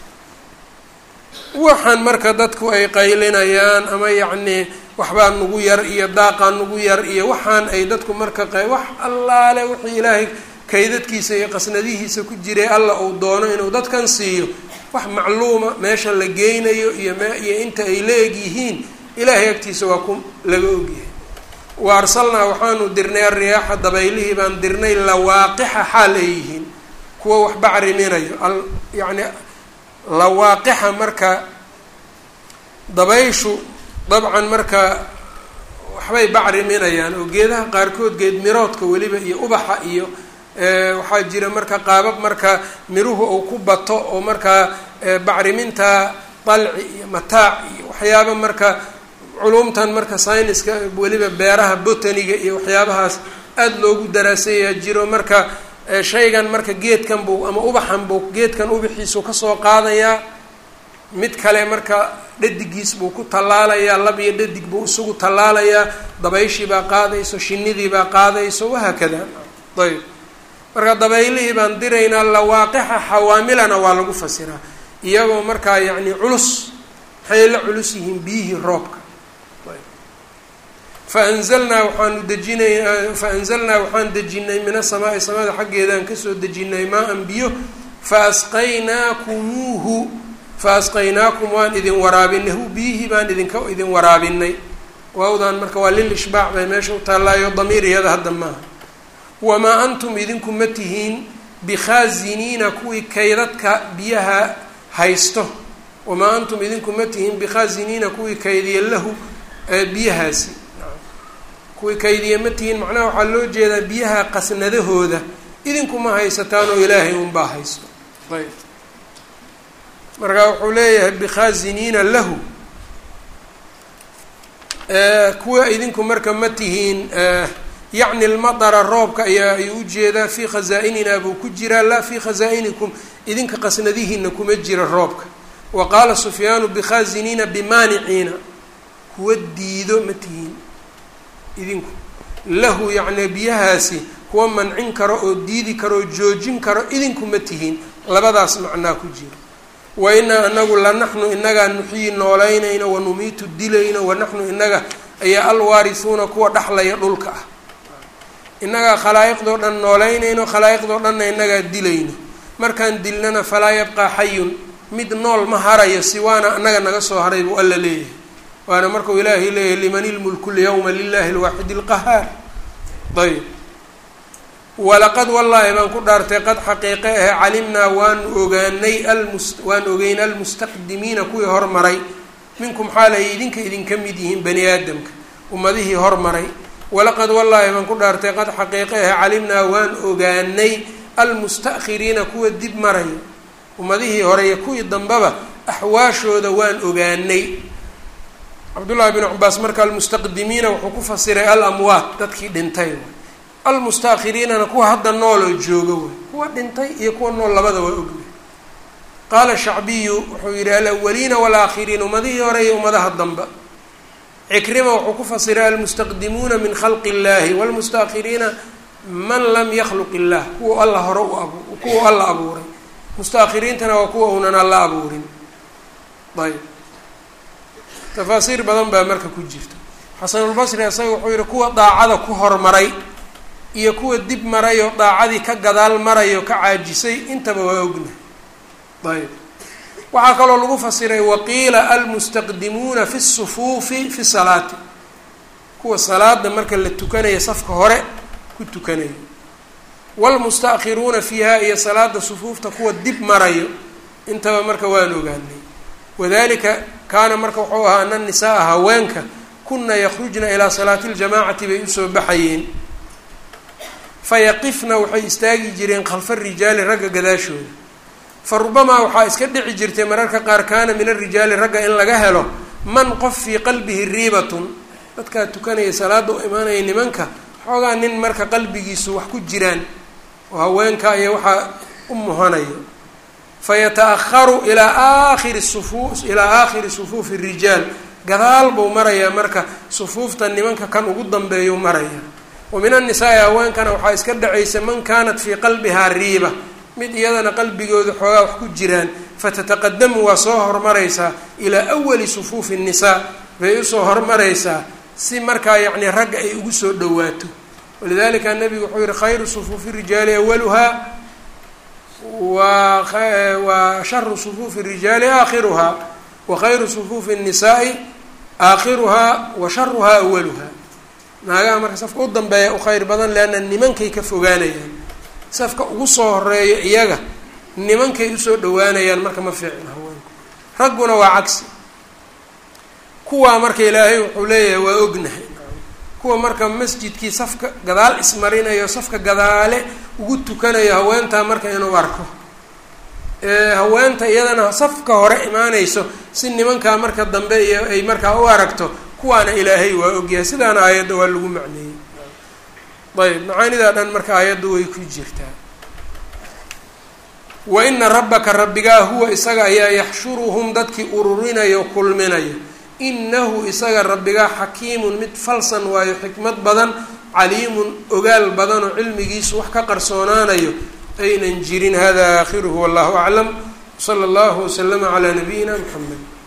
waxaan marka dadku ay qaylinayaan ama yacnii waxbaa nugu yar iyo daaqaa nugu yar iyo waxaan ay dadku marka q wax allaale wixii ilaahay kaydadkiisa iyo qasnadihiisa ku jiray alla uu doono inuu dadkan siiyo wax macluuma meesha la geynayo iyo miyo inta ay la eg yihiin ilaahay agtiisa waa ku laga ogyahay wa arsalnaa waxaanu dirnay ariyaaxa dabaylihii baan dirnay lawaaqixa xaal ay yihiin kuwa wax bacriminayo al yacni lawaaqixa marka dabayshu dabcan marka waxbay bacriminayaan oo geedaha qaarkood geed miroodka weliba iyo ubaxa iyo waxaa jira marka qaabab marka miruhu uu ku bato oo markaa bacriminta dalci iyo mataac iyo waxyaaba marka culumtan marka syniska weliba beeraha botaniga iyo waxyaabahaas aada loogu daraasayaa jiro marka shaygan marka geedkan buu ama ubaxan buu geedkan ubaxiisu kasoo qaadayaa mid kale marka dhadigiis buu ku tallaalayaa lab iyo dhadig buu isugu tallaalayaa dabayshii baa qaadayso shinidii baa qaadayso wahaakada ayb marka dabaylihii baan diraynaa lawaaqixa xawaamilana waa lagu fasiraa iyagoo markaa yacni culus maxay la culus yihiin biyihii roobka faanzalnaa waxaanu dejinay faanzalnaa waxaan dejinay min asamaai samada xaggeedaan kasoo dejinay maa-an biyo faasqaynaakumuuhu faasqaynaakum waan idin waraabinay hu biyihii baan idinka idin waraabinay waawdan marka waa lil ishbaac bay meesha u taallaayo damiir iyada hadda maaha wamaa antum idinku ma tihiin bikhaaziniina kuwii kaydadka biyaha haysto wamaa antum idinku ma tihiin bikhaaziniina kuwii kaydiya lahu biyahaasi kuwii kaydiya ma tihiin macnaha waxaa loo jeedaa biyaha qasnadahooda idinkuma haysataan oo ilaahay unbaa haysto ayb marka wuxuu leeyahay bikhaaziniina lahu kuwa idinku marka ma tihiin yacni lmadara roobka ayaa ayuu ujeedaa fii khazaa-ininaa buu ku jiraa laa fii khazaa-inikum idinka qasnadihiina kuma jira roobka wa qaala sufyaanu bikhaaziniina bimaaniciina kuwa diido ma tihiin idinku lahu yacni biyahaasi kuwa mancin karo oo diidi karo oo joojin karo idinku ma tihiin labadaas macnaa ku jira wa inaa anagu la naxnu inagaa nuxyi noolaynayno wa numiitu dilayno wa naxnu inaga ayaa alwaarisuuna kuwa dhexlaya dhulka ah innagaa khalaa'iqdoo dhan noolaynayno khalaa'iqdoo dhanna inagaa dilayno markaan dilnana falaa yabqaa xayun mid nool ma harayo siwaana annaga naga soo haray buu alla leeyahay waana markuu ilaahay leeyahay liman ilmulku lyawma lilahi lwaaxidi lqahaar ayb walaqad wallaahi baan ku dhaartay qad xaqiiqe ahe calimnaa waanu ogaanay almus waan ogeyn almustaqdimiina kuwii hormaray minkum xaal ay idinka idinka mid yihiin bani aadamka ummadihii hormaray walaqad wallaahi baan ku dhaartay qad xaqiiqe ahe calimnaa waan ogaanay almusta'khiriina kuwa dib maraya ummadihii hore iyo kuwii dambeba axwaashooda waan ogaanay cabdullaahi bn cabaas marka almustaqdimiina wuxuu ku fasiray alamwaat dadkii dhintay almustaakhiriinana kuwa hadda nool oo jooga way kuwa dhintay iyo kuwa nool labada waa ogya qaala shacbiyu wuxuu yihi alawaliina walaakhiriin ummadihii hore iyo ummadaha damba cikrima wuxuu ku fasiray almustaqdimuuna min khalqi illahi wlmustaakhiriina man lam yakhluq illah kuwa alla hore u ab kuwa alla abuuray mustaakhiriintana waa kuwa unan alla abuurin ayb tafaasiir badan baa marka ku jirta xasanulbasri isaga wuxuu yihi kuwa daacada ku hormaray iyo kuwa dib marayoo daacadii ka gadaal marayo ka caajisay intaba waa ogna ayb waxaa kaloo lagu fasiray waqiila almustaqdimuuna fi sufuufi fi salaati kuwa salaada marka la tukanaya safka hore ku tukanayo wlmustakhiruuna fiiha iyo salaada sufuufta kuwa dib marayo intaba marka waan ogaanay wadalika kaana marka wuxuu ahaa ana nisaaa haweenka kuna yakhrujna ilaa salaati ljamaacati bay usoo baxayeen fayaqifna waxay istaagi jireen khalfa rijaali ragga gadaashooda fa rubamaa waxaa iska dhici jirtay mararka qaar kaana min arijaali ragga in laga helo man qof fii qalbihi riibatun dadkaa tukanaya salaada u imaanaya nimanka xoogaa nin marka qalbigiisu wax ku jiraan oo haweenka iyo waxaa u muhanayo fayata-aharu ilaa aakhiri sufu ilaa aakhiri sufuufi rijaal gadaal buu marayaa marka sufuufta nimanka kan ugu dambeeyuu maraya wa min annisaai haweenkana waxaa iska dhacaysa man kaanat fii qalbihaa riiba mid iyadana qalbigooda xoogaa wax ku jiraan fatataqadamu waa soo hormaraysaa ilaa awali sufuufi nnisaa bay usoo hormaraysaa si markaa yacni ragga ay ugu soo dhowaato walidalika nabigu wuxuu yihi khayru sufuufi rijaali awaluhaa wa wa sharu sufuufi rijaali aakhiruhaa wa khayru sufuufi nnisaai aakhiruhaa wa sharuhaa awaluhaa naagaha marka safka u dambeeya u khayr badan leanna nimankay ka fogaanayaan safka ugu soo horeeyo iyaga nimankay usoo dhawaanayaan marka ma fiicin haweenku ragguna waa cagsi kuwaa marka ilaahay wuxuu leeyahay waa ognahay kuwa marka masjidkii safka gadaal ismarinayo safka gadaale ugu tukanayo haweentaa marka inuu arko haweenta iyadana safka hore imaanayso si nimankaa marka dambe iyo ay markaa u aragto kuwaana ilaahay waa ogyahay sidaana aayadda waa lagu macneeyey ayb macaanidaa dhan marka aayaddu way ku jirtaa wa ina rabbaka rabbigaa huwa isaga ayaa yaxshuruhum dadkii ururinayo kulminayo inahu isaga rabbigaa xakiimun mid falsan waayo xikmad badan caliimun ogaal badan oo cilmigiisu wax ka qarsoonaanayo aynan jirin hada aakhiruhu wallahu aclam sala allahu waslama calaa nabiyina mxamed